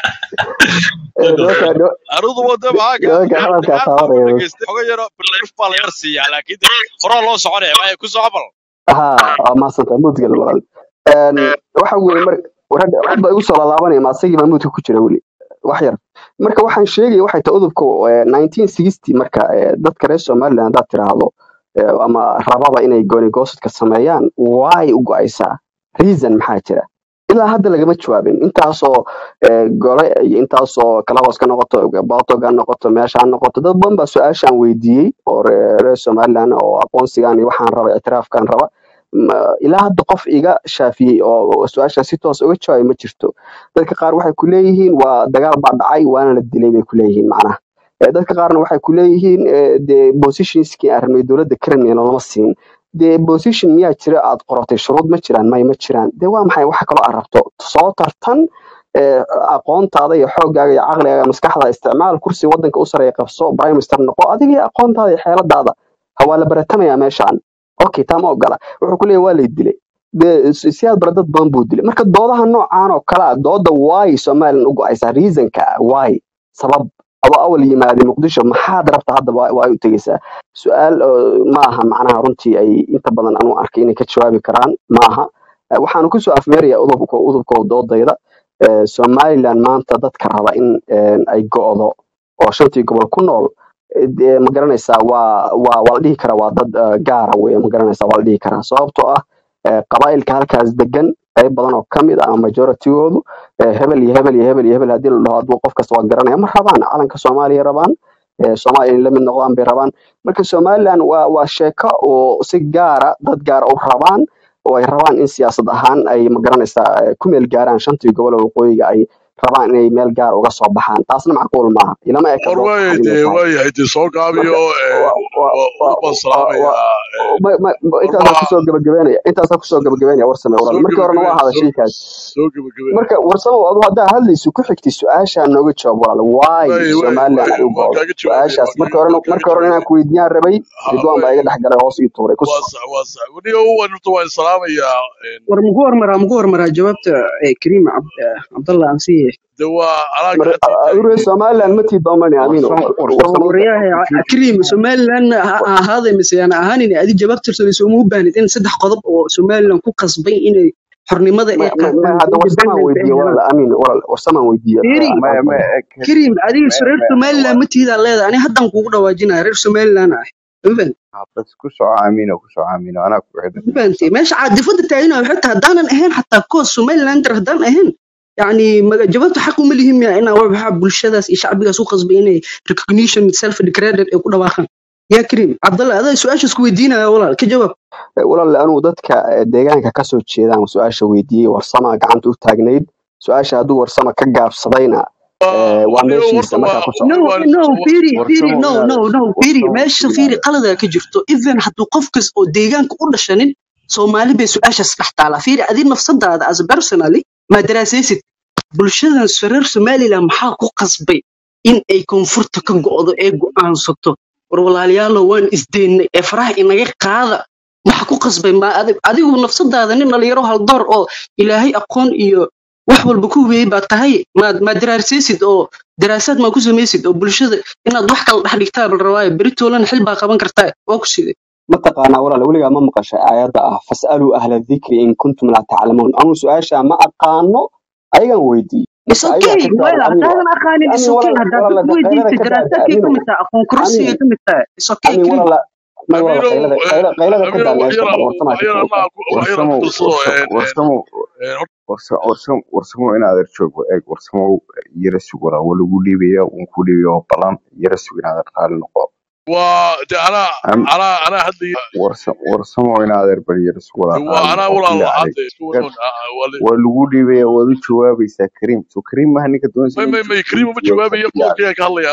Eh, nimanka nimanka arudu wada maxaa ka nimanka hadalkaa aad baan u taabanaya dhageystay xogo yaro brief baa la yar siiyaa laakiin dee horaa loo soconaya waaye ku soo bal ha waa mahadsantay muud galle walaal Een, waxa weeye mar war hadda cod baa igu soo laalaabanaya ma asagii baa muudka ku jira weli wax yar marka waxaan sheegaya waxay tahay udubka eh, 1960 marka eh, dadka reer somaliland haddaad tiraahdo eh, ama rababa inay goonigoostadka sameeyaan waay u go'aysaa reason maxaa jira ilaa hadda lagama jawaabin intaasoo eh, gole iyo intaasoo kalahoos ka noqoto botog ha noqoto meesha ha noqoto dad badan baa su-aashaan weydiiyey oo reer reer somaliland oo aqoonsigan iyo waxaan raba ictiraafkan raba Ma- ilaa hadda qof iga shaafiyey oo oo su-aashaan si toos uga jawaabay ma jirto dadka qaar waxay ku leeyihiin waa dagaal baa dhacay waana la dilay bay ku leeyihiin macnaha Eh, dadka qaarna waxay ku leeyihiin eh, dee positionskii aan rabnay dowladda kremlin lama siin dee position miyaa jira aad qoratay shuruud ma jiraan may ma jiraan dee waa maxay waxa kaloo aad rabto soo tartan eh, aqoontaada iyo xooggaaga iyo caqligaaga maskaxda isticmaal kursi wadanka u sareeya qabso prime minister noqo adiga iyo aqoontaada iyo xeeladaada ha waa la baratamayaa meeshaan okay taa ma ogola wuxuu ku leeyahay waa lay dilay dee si- siyaad bara dad badan buu dilay marka doodaha noocaan oo kale ah dooda waay somalilan u go-aysaa reasonka waay sabab adoo awal yimaaday muqdisho maxaad rabta hadda waa waa ay u tegeysaa su-aal oo ma aha macnaha runtii ay inta badan anu arkay inay ka jawaabi karaan ma aha Eh, waxaanu kusoo afmeerayaa udubka udubka doodayda Eh, somaliland maanta dadka raba in eh, ay go'do oo shantii gobol ku nool eh, dee ma garanaysaa waa waa waa la dhihi karaa waa dad eh, gaara weye ma garanaysaa waa la dhihi karaa sababtoo ah eh, qabaa'ilka halkaas degan qayb badan oo ka mid ah ama majoritygoodu eh, hebel iyo hebel iyo hebel iyo hebel haddii la dhaho haduu qof kasta waa garanaya ma rabaan calanka soomaaliya rabaan eh, soomaaliya inay la mid noqdaan bay rabaan marka somaliland waa waa sheeko oo si gaara dad gaara u rabaan oo ay rabaan in siyaasad ahaan ay ma garanaysaa eh, ku meel gaaraan shantii gobol oo waqooyiga ay rabaan inay meel gaar uga soo baxaan taasna macquul maaha ilama eka war dood waayay saxan inay dee tahay waayahay dee soo marka gaabiyo wa- wa- wa- udub baan wa- wa- salaamayaa ma- ma- ma- war intaasaa ma kusoo gabagabeynaya intaasaa kusoo gabagabeynaya warsame walaal soo markii horena waa gebagebe hada soo shaykaas soo gebagebe marka warsame adu haddaa hadlayso ku xigtay su-aashaa nooga jawaab walaal waay waay waay somaliland waay ay u waan go'do kaaga jawaabaya su-aashaas waan markii kaaga horena waan kaaga markii horena inaan jawaabaya ku weydiiyaan rabay ha ridwaan baa waay iga dhex galay hoos ii tuuray ku waa soco sax waa sax waniga waan horta waan salaamayaa war muku hormaraa muku hormaraa jawaabta eh, kariim cabd- eh, cabdallah aan siiye de waa anaa mar gacantii adure taagay somaliland ma tii doomani amiino warsamo bal warsamo warsamo waryahay fiiri kariim somaliland ha ha ahaaday mise aan ahaanin adi jawaab tirsadayso uma u baahnid in saddex qodob oo somaliland ku qasbay inay xornimada ay ma ma ma qaataan hadda warsamaan independence ay weydiiye helaan walaal amiin walaal warsamaan weydiiye firi ma aan ma fadhi kariim adiga ma reer ma somaliland ma tiidaa leedahay ani haddan kuugu dhawaajinaya reer somaliland ah ma fahanti bas ku soco aamino ku soco aamino anaa ku xidhan ma fahanti meesha caadifada taagina waxay tahay haddaanan ahayn xataa koos somalilander haddaan ahayn يعني ما- jawaabta xaq uma lihin miya inaa waxa bulshadaas iyo shacbigaas u qasbay inay recognition self declared ay ku dhawaaqaan yaa kariim cabdalla adaa su-aashaas ku weydiinaya walaal ka jawaab walaal anugu dadka eh, deegaanka kasoo jeedaan su-aasha weydiiyey warsama gacanta u taagnayd su-aasha hadduu warsama ka gaabsadayna eh, waa waniga meeshiisa horta markaa waa ku soco no waan no firi firi warsamo no inaad no no firi warsamo meesha firi inaad qalada ka jirto even hadduu qofkas oo deegaanka u dhashanin soomaali bay su-aashaas dhex taalaa firi adi nafsadaada as personally ma daraasaysid bulshadan reer somaliland maxaa ku qasbay in ay koonfurta ka go'do ee go'aansato war walaalayaalo waan isdeennay ee faraha inaga qaada waxa ku qasbay ma adig adigu nafsadaada nin dhalinyaro haldoor oo ilaahay aqoon iyo wax walba ku hubeeyey baa tahay maad maad daraasaysid oo daraasaad maa ku samaysid oo bulshada inaad wax kala dhex dhigtaa la rabaayo beritoolana xil baa qaban kartaa waa ku sidee mataqaanaa walaal weligaa ma maqashay aayadda ah fasaluu ahla dikri in kuntum laa taclamuun anuu su-aasha ma aqaano ayagan weydiiyey is marka ayagaa okay ka well jawaabay amiin haddaadan aqaanin is amiin okay walaal haddaad walaal dad qaylada weydiisay ka daada daraasaadkay ka amiino mid tahay aqoon kororsigay amiin ka mid tahay is okay amiin kariim walaal may walaal amiinow qaylada qayla- qaylada ka amiinow daa meesha waxyara bal warsamaa ka waxyara jawaab anaa waxyara warsamo ku darsado warsamo warsamo warsamo warsamo warsamo inaad er joogo eeg warsamo yara sug walaa waa lagu dhiibaya waan ku dhiibaya oo balan yara sug inaad er raali noqo waa de anaa am anaa anaa hadlaya warsamo warsamo inaad er bal yara sug walaa de waa raali anaa noqo walaal bilaa caleyk hadda isku gad wanoon waa le waa lagu dhiibaya waad u jawaabaysaa kariim so kariim maha ninka doonaysa may inuu may may jawaab kariim uma jawaabta jawaabaya bilaa qodobkayga ka hadlaya anugu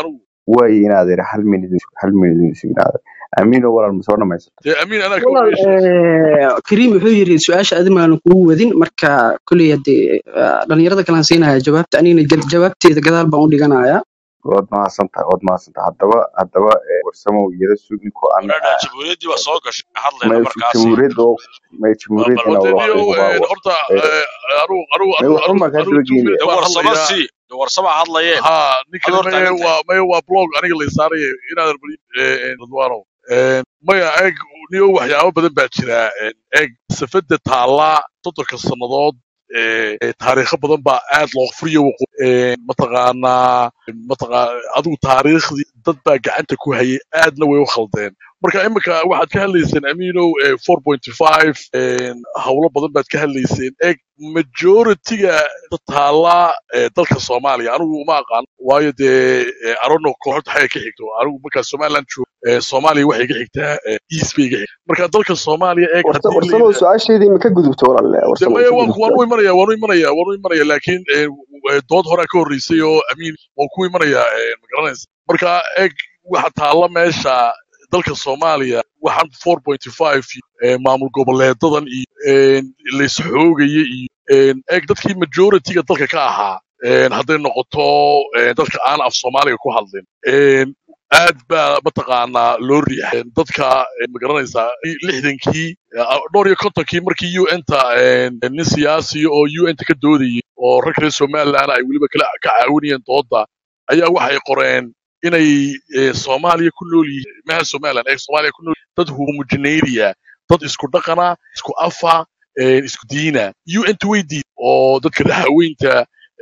waaye inaad iri hal minid hal minid sugnaada amiino walaal ma soo dhamaysata dee amiin anaa ka walaal horreysay eh, kariim wuxuu yiri su-aasha adi maanan kugu wadin marka kolley hadee eh, dhalinyarada kalaan siinaya jawaabta anigana jal- jawaabteeda gadaal baan u dhiganaya waad mahadsantahay waad mahadsantahay haddaba haddaba eh, warsamow yara sugi ko aan walaadha jamhuuriyaddii baa soo gashay hadlayna may markaasi jamhuuriyadda oo may jamhuuriyadda bal inaa wadaniyo wada hubaa horta anugu anugu may anugu waxba anugu maa kaa anugu daba two geenaya minutes de baan warsama hadlayaa sii de warsama hadlayeen ha ad ninkani hor maye taagan tahay waa maye waa blog aniga la saaraya inaadan bali radwaanow maya eeg niyo waxyaabo badan baa jira eeg safada taallaa soddonka sannadood ee taariikho badan baa aad loo furiyo waqo mataqaanaa mataqaa adigu taariikhdii dad baa gacanta ku hayay aadna way u khaldeen marka imika waxaad ka hadlayseen amiinow four point five howlo badan baad ka hadlayseen eeg majoritiga taallaa ee dalka soomaaliya anigu uma aqaan waayo dee arono kooxda xagga ka xigto anigu markaa somaliland joogo ee soomaaliya waxay ka xigtaa ee east bay ka xigtaa marka dalka soomaaliya eeg warsa haddii la warsamow yidhaahdo su-aasheedii ma ka gudubto walaal de warsamow maya ka waan gudubto waan u imanaya waan u imanaya waan u imanaya laakiin eh, w- dood horaa ka horreysay oo amiin waan ku imanaya eh, ma garanaysa marka eeg waxa taalla meesha dalka soomaaliya waxaan four point five maamul goboleedadan iyo eh, laysxoogaya iyo eh, eeg dadkii majoritiga dalka ka ahaa eh, hadday noqoto eh, dadka aan af soomaaliga ku hadlin eh, aad baa mataqaanaa loo riixay dadka eh, ma garanaysaa lixdankii eh, dhowr iyo kontonkii markii un-ta nin siyaasi oo un-ta ka doodayay oo rag reer somaliland ay weliba kala ka caawinayeen dooda ayaa waxay qoreen inay eh, soomaaliya ku nool yihiin maha somaliland ee soomaaliya ku nool dad homogeneeria dad isku dhaqana isku afa eh, isku diina un-ta way diid oo dadka dhaxaweynta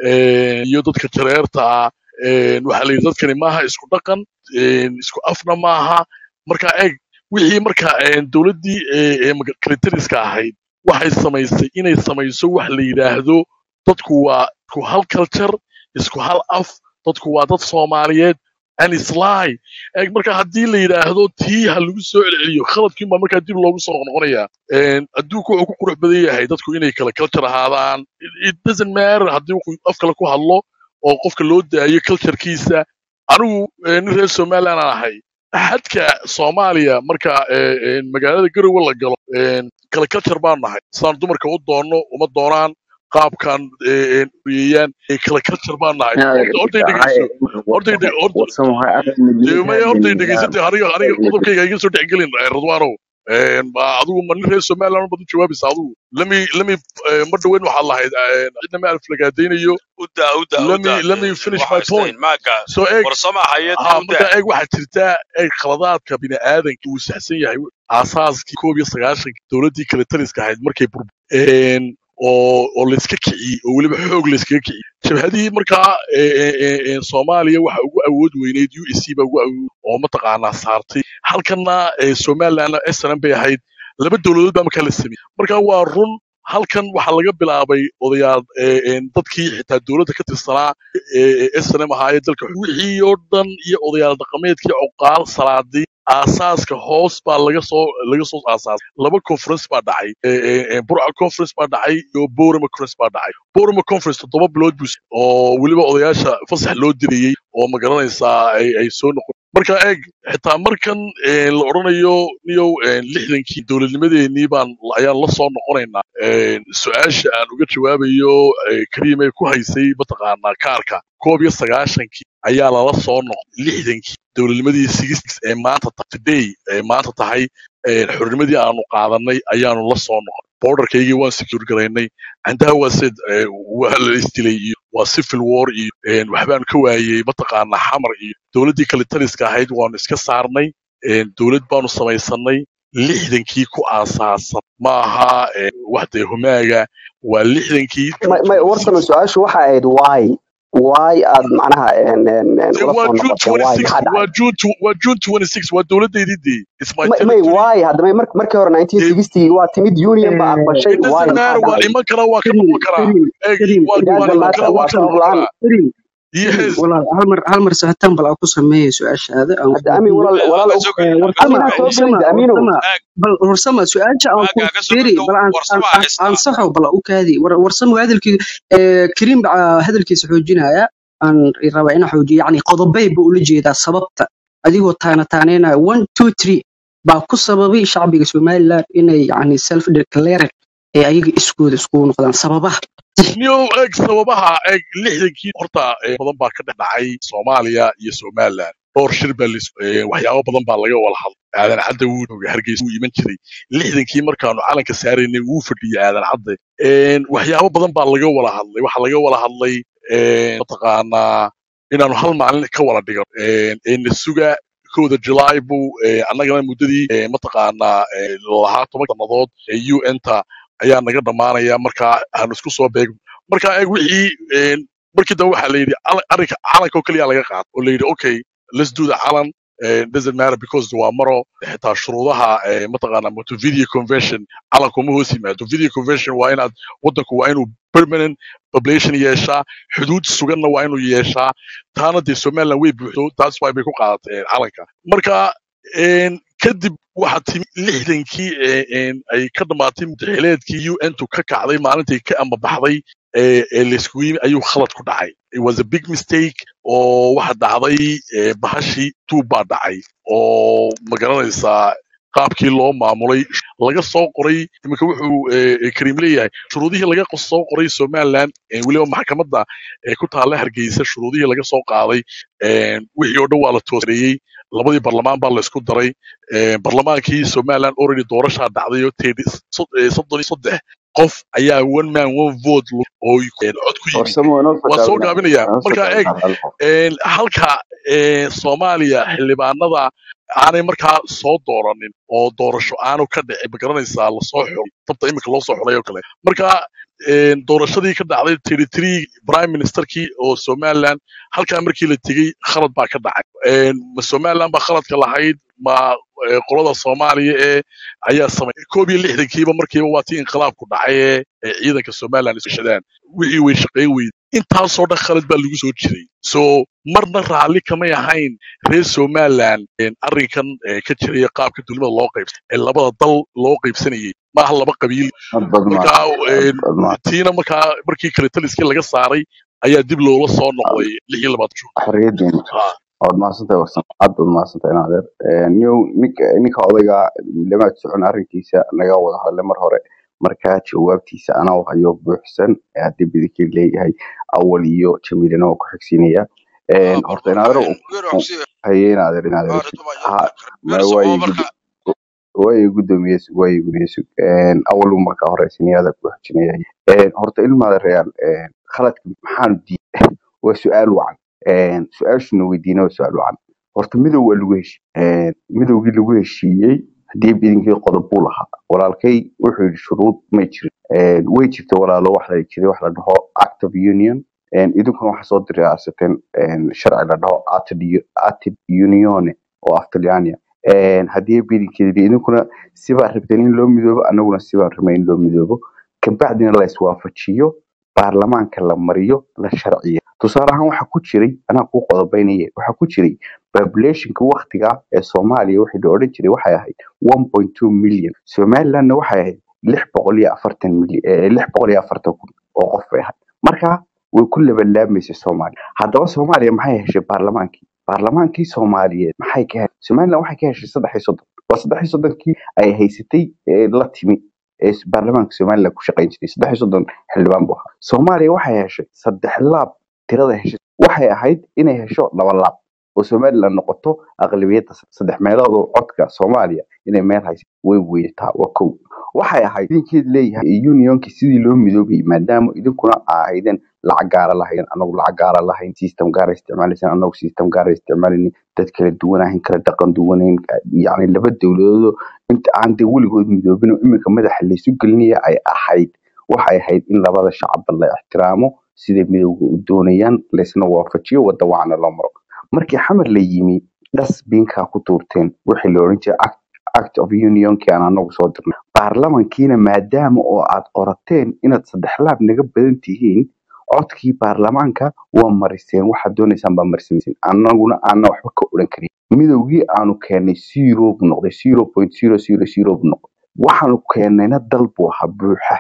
eh, iyo dadka jareerta ah eh, waxaa la yidhi dadkani maaha isku dhaqan eh, isku afna maaha marka eeg wixii marka eh, dowladdii eh, eh, maga- kalitariska ahayd waxay samaysay inay samayso wax la yidhaahdo dadku waa isku hal culture isku hal af dadku waa dad soomaaliyeed and isly eeg marka haddii la yidhaahdo tii ha lagu soo celceliyo khaladkiin baa markaa dib loogu soo noqnoqonaya adduunku wuxuu ku qurux badan yahay dadku inay kala culture ahaadaan It- it doesn't matter haddii uu af kale ku hadlo oo qofka loo daayo culturekiisa anigu eh, nin reer somaliland aan ahay xadka soomaaliya marka eh, eh, magaalada garowe la galo eh, kala culture baan nahay sidaan dumarka u doonno uma doonaan qaabkan uriyeyaan kala culture baan nahay horta hortay dhegeyso hortay dhe- horta warsamo ha aad dee maya hortay dhegeysatay midnimada aniga aniga qodobkayga iga soo dhexgelin eh, radwaanow Eh, ma adigu ma nin reer somaliland baad u jawaabaysa adigu lami lami mar dhaweyn waxaad lahayd eh, cidna ma alflagaadaynayo u daa u daa u lami daa lami finish my waxa point istayn maaga so eeg warsama hayadii ha u marka daa eeg waxaa jirta eeg khaladaadka bini'aadanka uu saxsan yahay aasaaskii koob iyo sagaashanki dowladdii kale taliska ahayd markay bur een, oo oo layska kiciyey oo weliba xoog layskaga kiciyey jabhadihii markaa ee, ee, ee, ee, soomaaliya waxa ugu awood weyneyd u s c baa ugu awood oo mataqaanaa saartay halkanna ee, somalilandna snm bay ahayd laba dowladood baa markaa la sameeyey marka waa run halkan waxaa laga bilaabay odayaal ee, ee, dadkii xitaa dowladda ka tirsanaa ee ee snm ahaayee dalka wixii oo dhan iyo odayaal dhaqameedkii cuqaal salaadii aasaaska hoos baa laga soo laga soo aasaasay laba conference baa dhacay ee, ee, ee, burca conference baa dhacay iyo borama conference baa dhacay borama conference toddoba bilood buu s- oo weliba odayaasha fasax loo dirayey oo ma garanaysaa ay ay soo noqon marka eeg xitaa markan ee, la odhanayo niyow ee, lixdankii dowladnimadeenii baan ayaan la soo noqonaynaa Ee, su-aasha aan uga jawaabayo ee, kariim ay ku haysay mataqaanaa kaarka koob iyo sagaashankii ayaa lala soo noqday lixdankii dowladnimadii sixties ee maanta ta- today ee maanta tahay ee, xornimadii aanu qaadanay ayaanu la soo noqon borderkaygii waan secure garaynay candaha waa sid ee, waa la isdilay iyo waa civil war iyo een, waxbaan ka waayey mataqaanaa xamar iyo dowladdii kale taliska ahayd waanu iska saarnay een, dowlad baanu samaysanay lixdankii ku aasaasan ma aha ee, wax dee humaaga waa lixdankii may may warsame 2026 su-aashu waxay ahayd why why aad macnaha een, een, een, Dee ula waa soo June noqoteen why 26 maxaa waa dhacay June tw- waa June 26 waa dowladdeydii dee it's my may may territory why haddaba mar- markii hore dee 1960 waa timid union baa aqbashay it why doesn't maxaa matter waa dhacay iman karaa waa ka كريم noqon karaa كريم eeg كريم waa it كريم waa doesn't iman matter karaa waa waa ka sabab noqon la-aan karaa كريم كريم yes والله هل مر هل مر سهتان بل أكو سمية سؤال هذا أو hadda amin كودية walaal walaal aga og- soo geli aga soo ورسمة aminaa geli soo ورسمة gelida aminow ورسمة ag بل ورسمة سؤال جاء أو aga aga soo فيري geli بل أن warsama haysta أنصحه بل أوك هذه ورسمة هذا الكي كريم بع هذا الكي سحوجنا يا aan rabaa inaan xoojiyo yacni qodobay buu ula jeedaa sababta adigoo taana taaneenaya one two three baa ku sababay shacbiga somaliland inay yacni self declared ee ayaga iskooda iskugu noqdaan sababaha niyow eeg sababaha eeg lixdankii horta eh, badan baa ka dhex dhacay soomaaliya iyo somaliland dhowr shir baa lis- eh, waxyaabo badan baa laga wada hadlay aadan cadde wuu joogay hargeysa wuu iman jiray lixdankii markaanu calanka saaraynay wuu fadhiyay aadan cadde En, waxyaabo badan baa laga wada hadlay waxaa laga wada hadlay en, mataqaanaa inaanu hal maalin ka wada dhigan En, en, suga kowda july buu eh, annagana muddadii eh, mataqaanaa eh, lahaa toban sannadood ee un-ta ayaa naga dhammaanaya marka aanu isku soo beegno marka eeg wixii en, markii dambe waxaa la yidhi cala- arrinka calanka oo keliya laga qaado oo la yidhi okay let's do the calan eh, doesn't matter because waa maro xitaa shuruudaha eh, mataqaana montevideo convention calanku ma hoos yimaado montevideo convention waa inaad waddanku waa inuu permanent population yeeshaa xuduud suganna waa inuu yeeshaa taana dee somaliland way buuxdo taas waa bay ku qaadatay eh, calanka marka en, kadib waxaa timi lixdankii eh, en, ay ka dhammaatay mudaxileedkii un-tu ka kacday maalintii ka ambabaxday ee ee layskugu yimi ayuu khalad ku dhacay it was a big mistake oo waxa dhacday eh, bahashii tuub baa dhacay oo magaranaysaa qaabkii loo maamulay laga soo qoray iminka wuxuu eh, eh, kariim leeyahay shuruudihii laga qos- soo qoray somaliland eh, weliba maxkamadda ee ku taalla hargeysa shuruudihii laga soo qaaday eh, wixii oo dhan waa la tooseeyey labadii barlamaan baa la isku daray eh, barlamaankii somaliland already doorashaa dhacday oo teedi sod- eh, soddon iyo saddex qof ayaa one man one vote lu- oo eh, cod ku yimi farsamo inoo soo waa soo gaabinaya gaabinaya inoo soo marka eeg gaabinaya hal qof een, halka een, soomaaliya xildhibaanada aanay markaa soo dooranin oo doorasho aanu ka dhicin ma garanaysaa lasoo xulay dabta imika loo soo xulay oo kale marka een, doorashadii ka dhacday territory prime ministerkii oo somaliland halkaa markii la tegey khalad baa ka dhacay Een, ma somaliland baa khaladka lahayd ma eh, qolada soomaaliya ee ayaa samay koob iyo lixdankiiba markiiba waa tii inqilaabku dhacay ee ee ciidanka somaliland isbeshadaan wixii way shaqayn weyday intaasoo dhan khalad baa lagu soo jiray so marna raalli kamay ahayn reer somaliland een, arrinkan ee, ka jiraya qaabka dowladnimada loo qaybsan ee labada dal loo qaybsanayay maaha laba qabiil had bad ma markaa had een, bad ma tiina markaa markii kale taliskii laga saaray ayaa dib loola soo noqday lix iyo labaatan jun xorriyadeena Ah, waad mahadsantahay warsan aad baad mahadsantahay naadeer niyow ninka ninka odayga lamaad socon arrinkiisa naga wada hadlay mar hore markaa jawaabtiisa anaa hayo buuxsan ee haddii bidikii leeyahay awal iyo jamiilana waa ku xigsiinaya ah horta barbar inaadeer een weer wax si haye inaadeer inaadeer ah sug ridwa ha weer ma soo waaye marka gud waaye guddoomiye sug waaye guddoomiye sug awal markaa hore siniyaada ku xijinaya horta ilmaada real khaladka maxaanu diiday waa su-aal wacan Een, su-aashuna weydiina waa su-aal wacan horta midow waa lagu heshiiyey midowgii lagu heshiiyey haddii bidinkii qodob buu lahaa walaalkay wuxuu yidhi shuruud may jirin Een, way jirta walaalo wax la jiray wax la dhaho act of union Een, idinkuna waxaa soo diraasateen sharci la dhaho Acted- acted unione oo af talyaaniya Een, haddii bidinkeedi idinkuna sibaa rabteen in loo midoobo anaguna sibaa rabnay in loo midoobo kabacdina la iswaafajiyo baarlamaanka la mariyo la sharciyo tusaale ahaan waxaa ku jiray anaa kuu qodobaynaya waxaa ku jiray populationka waktiga ee soomaaliya wixii la odhan jiray waxay ahayd 1.2 million somalilandna waxay ahayd lix boqol iyo afartan milyan eh, lix boqol iyo afartan kun oo qof bay ahayd marka way ku labanlaamaysay soomaaliya haddaba soomaaliya maxay heshay baarlamaankii baarlamaankii soomaaliyeed maxay ka heshay somaliland waxay ka heshay saddex iyo soddon waa saddex iyo soddonkii ay haysatay ee la timi ee baarlamaanka somaliland ku shaqayn jiray saddex iyo soddon xildhibaan buu ahaa soomaaliya waxay heshay saddex laab tirada heshay waxay ahayd inay hesho laba laab oo somaliland noqoto aqlabiyadda saddex meelood oo codka soomaaliya inay meel haysa way weydataa waa kow waxay ahayd idinkeed leeyahay unionki sidii loo midoobayay maadaama idinkuna aa ahaydeen lacag gaara lahayn anagu lacag gaara lahayn system gaara isticmaalayseen anagu system gaara isticmaalaynin dad kala duwanahayn kala dhaqan duwanayn yacni laba dowladoodoo inta aan dee weligood midoobin oo iminka madaxa laysu gelinaya ay ahayd waxay ahayd in labada shacabba la ixtiraamo siday midowga u doonayaan laysna waafajiyo wadda wacna loo maro markii xamar la yimi dhasbiinkaa ku tuurteen wixii la odhan jiray act act of unionkii aan anagu soo dirnay baarlamankiina maadaama oo aad qorateen inaad saddex laab naga badan tihiin codkii baarlamaanka waa mariseen waxaad doonaysaan baa marsimayseen anaguna aana waxba ka odhan karin midowgii aanu keenay zero buu noqday zero point zero zero zero buu noqday waxaanu keennayna dal buu ahaa buuxa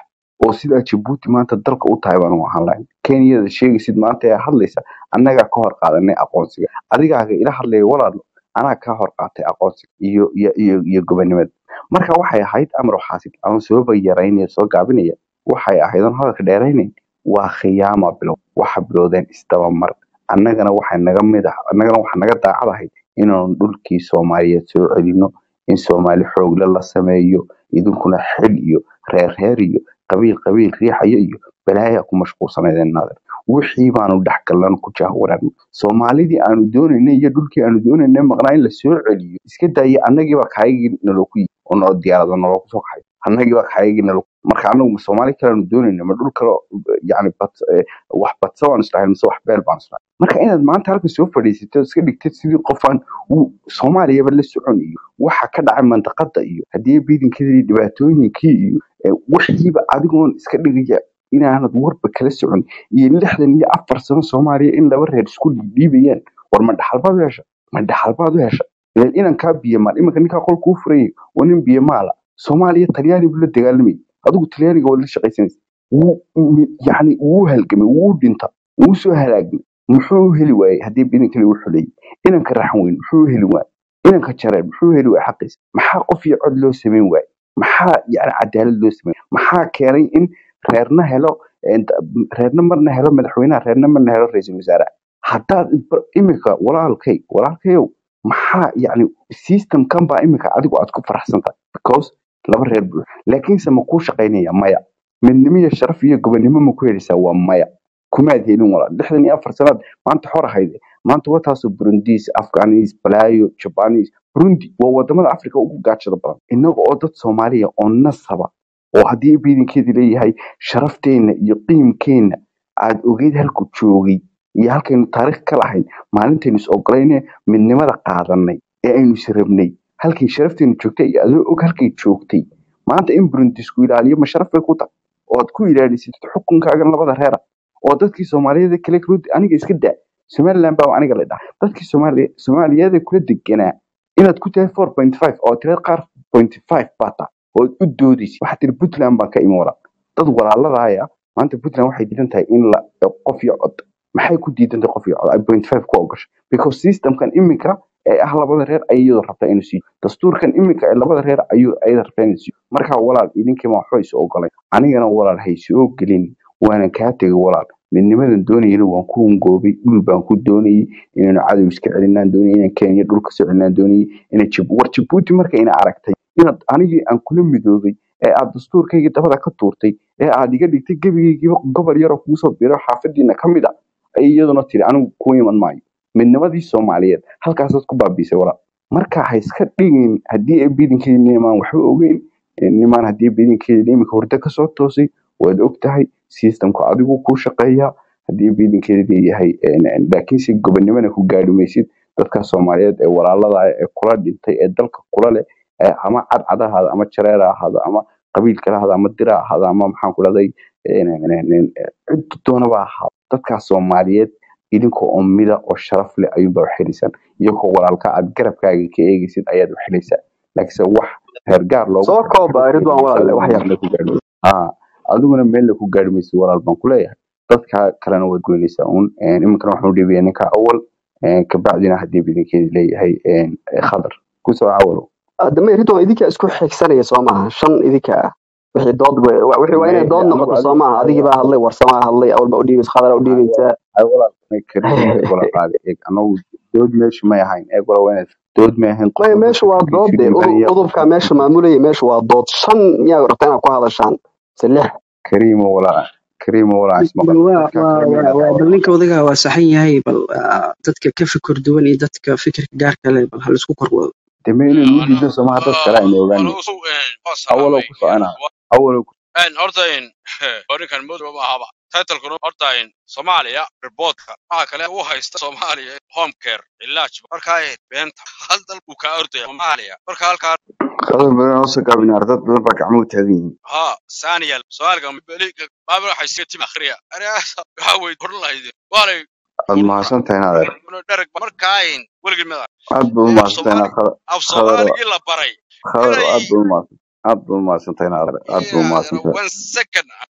oo sidaa jabuuti maanta dalka u tahay baan u ahaan lahayn kenyada sheegaysid maanta ee hadlaysa annagaa ka hor qaadanay aqoonsiga adigaaga ila hadlaya walaalo anaa ka hor qaatay aqoonsiga iyo iyo iyo iyo gobonimada marka waxay ahayd amar xaasid ama sababa yaraynaya soo gaabinaya waxay ahayd oon hadalka dheeraynayn waa khiyaama bilow waxa bilowdeen isdabamar annagana waxay naga mid ah annagana waxa naga daacad ahayd inaanu dhulkii soomaaliyeed soo celino in soomaali xoogle la sameeyo idinkuna xil iyo reer reer iyo qabiil qabiil riixaya iyo balaaya ku mashquulsanaydeen naadir wixii baanu dhexgallan ku jahwaraan soomaalidii aanu doonaynay iyo dhulkii aanu doonaynay maqnaa in la soo celiyo iska daaya annagiiba kaayagii nalooku yi oo noo diyaarada nalooku soo kaxay annagiiba kaayagii nalo marka anagu soomaali kale aanu doonayna ma dhul kale yani bad eh, wax badsa baanu islahayn mise wax beel baanu islahayn marka inaad maanta halka soo fadhiisatid oo iska dhigtid sidii qofaan uu soomaaliyaba la socon iyo waxa ka dhacay mandaqada iyo haddii biidinkadii dhibaatooyinkii iyo eh, wixiiba adigoon iska dhigaya inaanad warba kala socon iyo lixdan iyo afar sano soomaaliya in laba reer isku dhiibayaan war ma dhaxalbaad u hesha ma dhaxalbaad u hesha ilan inankaa biyamaal iminka ninkaa qolka u furayay waa nin biyamaala soomaaliya talyaani buu la dagaalamayay adigu talyaaniga waa la shaqaysanaysa wuu mi- yacni wuu halgamay wuu dhinta wuu soo halaagmay muxuu u heli waayey haddii bidinkani u xuleeyey inanka raxan weyn muxuu u heli waayey inanka jareen muxuu u heli waayey xaqiisa maxaa qof iyo cod loo samayn waayey maxaa yani cadaalad loo samayn maxaa keenay in reerna helo een, reerna marna helo madaxweynaha reerna marna helo ra-iisul wasaaraha haddaad ba- imika walaalkay walaalkayow maxaa yani systemkan baa imika adigu aad ku faraxsan tahay because laba reer buu laakiinse ma kuu shaqaynaya maya midnimo iyo sharaf iyo gobonimo ma ku helaysaa waa maya kumaad helin walaal lixdan iyo afar sanaad maanta xor ahayd maanta wataasoo burundiis afghanis balaayo jabanis burundi waa wadamada africa ugu gaajada badan innaga oo dad soomaaliya oo nasaba oo haddii biidankeedi leeyahay sharafteenna iyo qiimkeenna aad ogeyd halku joogay iyo halkaynu taariikh ka lahayn maalintaynu is ogolayne midnimada qaadanay ee aynu is rabnay halkay sharafteenu joogtay iyo adoo og halkay joogtay maanta in burundisku ilaaliyo ma sharaf bay ku tahay oo aad ku ilaalisid xukunkaagan labada reera oo dadkii soomaaliyeed kale kula aniga iska daa somaliland baa aniga la dhaha dadkii soomaaliya soomaaliyeed kula deganaa inaad ku tahay four point five oo tira qaar point five baa tahay oo aad u doodaysid waxaa tiri puntland baan ka imi walaa dad walaaladaaya maanta puntland waxay diidan tahay in la qof iyo cod maxay ku diidan tahay qof iyo cod ay point five ku ogashay because systemkan iminka ee ah labada reer ay iyadoo rabtaa inuu siiyo dastuurkan iminka ee labada reer ayuu ayada rabtaa inuu siiyo marka walaal idinkiima waxba is ogolay anigana walaal haysoo gelin waanan kaa tegay walaal midnimadan doonayana waan ku hungoobay dhul baan ku doonayay inaynu cadow iska celinaan doonayay inaan kenya dhul kasoo celinaan doonayay ina war jabuuti marka ina aragtay inaad anigii aan kula midoobay ee aad dastuurkaygii dabada ka tuurtay ee aad iga dhigtay gebigaygiiba gobol yaroo kuusoo biro xaafadiina ka mid a ay iyaduna tiri anigu ku iman maayo midnimadii soomaaliyeed halkaasaad ku baabiisay walaal marka ha iska dhigin haddii ay biidankeedi nimaan waxba ogeyn nimaan haddii biidankeedi iminka hurdo kasoo toosay waad og tahay systemka adigu kuu shaqeeya haddii biidankeedi leeyahay laakiinse gobonimona ku gaadhi maysid dadka soomaaliyeed ee walaalada ee kula dhintay ee dalka kula leh ee ama cadcad ha ahaado ama jareer ha ahaado ama qabiil kale ha ahaado ama dir ha ahaado ama maxaan ku dhahday cid doonaba ha ahaado dadkaas soomaaliyeed idinkoo oo mida oo sharaf leh ayuunbaa wax helaysaan iyagoo walaalka aad garabkaaga ka eegaysid ayaad wax helaysaa laakiinse wax reergaar loogu soo kooba ridwan walaale wax yar meel ku gaadhi maysid. Haa, adiguna meel ku gaadhi maysid walaal baan ku leeyahay dadka kalena waad goynaysaa uun iminkana waxaan u dhiibaya ninka awal kabacdina haddii bidinkeedi leeyahay khadar kusoo cawalo dambe ridwan idinkaa isku xigsanaya soo maaha shan idinka ah wixii dood wa- wixii waa inay dood anagu noqoto soo adigu maaha adigii baa hadlay warsamaa hadlay awal baa u dhiibaysa khadara u dhiibaysaa wala qaadi eeg anagu dood meesha may ahayn eeg wala waa inaad dood may ahayn qof maya walba meesha waa fikirkiisu dood de dhiibanaya udubkaa meesha maamulaya meesha waa dood shan miyaa rabtaa inaad ku hadashaan mise lix kariimo walaa kariimo walaa bal ismaqal waa dadkaa waa kale waa mayna waa bal daawadan ninka odagaa waa saxan yahay bal ah, dadka ka fikir duwan iyo dadka fikirka gaarka leh bal hal isku korwado deme inaynu u diido somaha dad kale aynu ogaanay awalow ku soconaa awalow ku horta ninkan muddo ma ahaba titlekuna horta soomaaliya reportka waxa kale u haysta soomaaliya home care ilaaj markaa beenta hal dal buu kaa ordaya soomaaliya marka halkaa qadar badan oo sagaabinaar dad badan baa gacmuhu taagan yihiin ها ثانيا سؤالك بليك ما بروح يصير تيم اخريا انا هاوي كل هيدي ولا aad mahadsan tahay naadeer درك مركاين ولقي مدى aad baad u او mahadsan tahay صومالي khadar او khadar صومالي الا بري khadar aad إلي baad u mahadsan aad baad u mahadsan tahay naadeer aad baad u mahadsan tahay وان سكن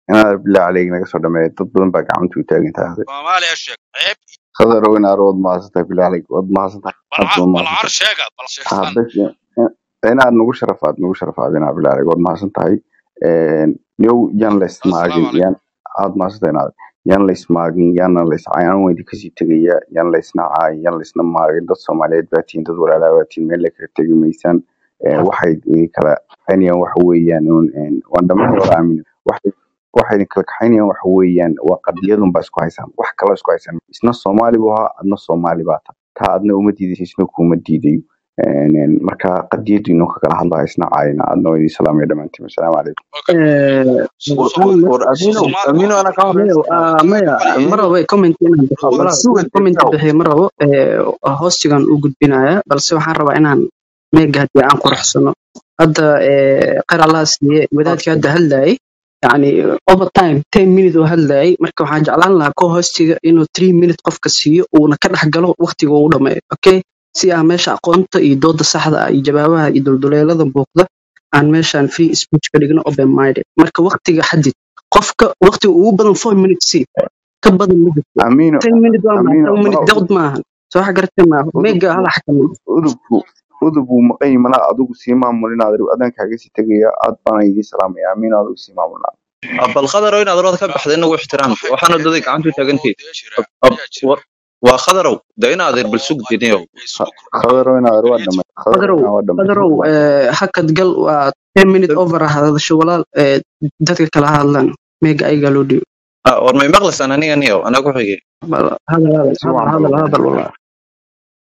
inaad bilaa caleyg naga soo dhameeya dad badan baa gacanta u taagan tahay soomaaliya sheeg ceeb khadarow inaad waad mahadsantahay bilaa caleyg waad mahadsantahay aad balcar baad balcar mahadsantahay sheegad bal ha sheegtaan bes inaad nagu sharafaad nagu sharafaad inaad bilaa caleyg waad mahadsan tahay new yan la ismaagin assalaamu calaykum yan aad mahadsantahay inaad yan la ismaagin yana la iscayaan weydi kasii tegaya yan la isnacay yan la isna maagin dad soomaaliyeed baa tihiin dad walaalaa baa tihiin meel la kala tegi maysaan Eh, waxay idin kala kaxaynayaan waxa weeyaan uun, een, waan dhammaan wada aamin waxay waxay idin kala kaxaynayaan waxa weeyaan waa qadiyadun baa isku haysaan wax kaloo isku haysaan isna soomaali buu ahaa adna soomaali baa tahay taa adna uma diidaysa isna kuuma diidayo Een, een, marka qadiyadu inuu ka kala hadlayo isna caayina adna waa idin salaamaya dhammaantiin assalaamu calaykum okay Eh, Sooma- war war amino Soomaali amino waa ana ka mayo horeysa ah, maya Soomaali ma rabo comment inaan bixiyo war walaal suga inaan comment dejaw bixiyo ma rabo eh, hoostigan u gudbinaya balse waxaan rabaa inaan meega haddii aan quruxsano hadda eh, khayr allaha siiye wadaadkii hadda hadlayay yani over time ten minute oo hadlayay marka waxaan jeclaan lahaa ko hoostiga inuu three minute qofka siiyo uuna ka dhex galo waqtiga uu dhameeyo okay si aan meesha aqoonta iyo dooda saxda ah iyo jawaabaha iyo dulduleelada buuqda aan meeshaan free speech ka dhigno open minded marka waqtiga xadid qofka waqtiga ugu badan four minutes si ka badan ma jirto amino ten minute waa maxay amino ten minute malaha dawd maahan soo waxa garatay maaha meega udubku hala xakamin udubku udubku maqan yihi malaha adigu sii maamulin aad adaan kaaga sii tegaya aad baana idiin salaamaya amino adigu sii maamulnaa bal khadarow inaad orada ka baxda inagu ixtiraam waxay waxaana kala daday yihiin gacantu oo taagantiid dee jira ayaa jira waa khadarow de inaad ir bal sug diniyow ay soo kordhiyeen khadarow inaad waa creative dhamay khadarow qadarow inaad waa dhamay qadarow eh, hakad gal waa ten minute over ah hadasho walaal eh, dadka kala hadlan meega ayagaa loo dhiibo Ah, war may maqlaysaan aniga niyow anaa ku xigay Bal- hadal hadal si hadal wacan baa hadal loo hadal walaal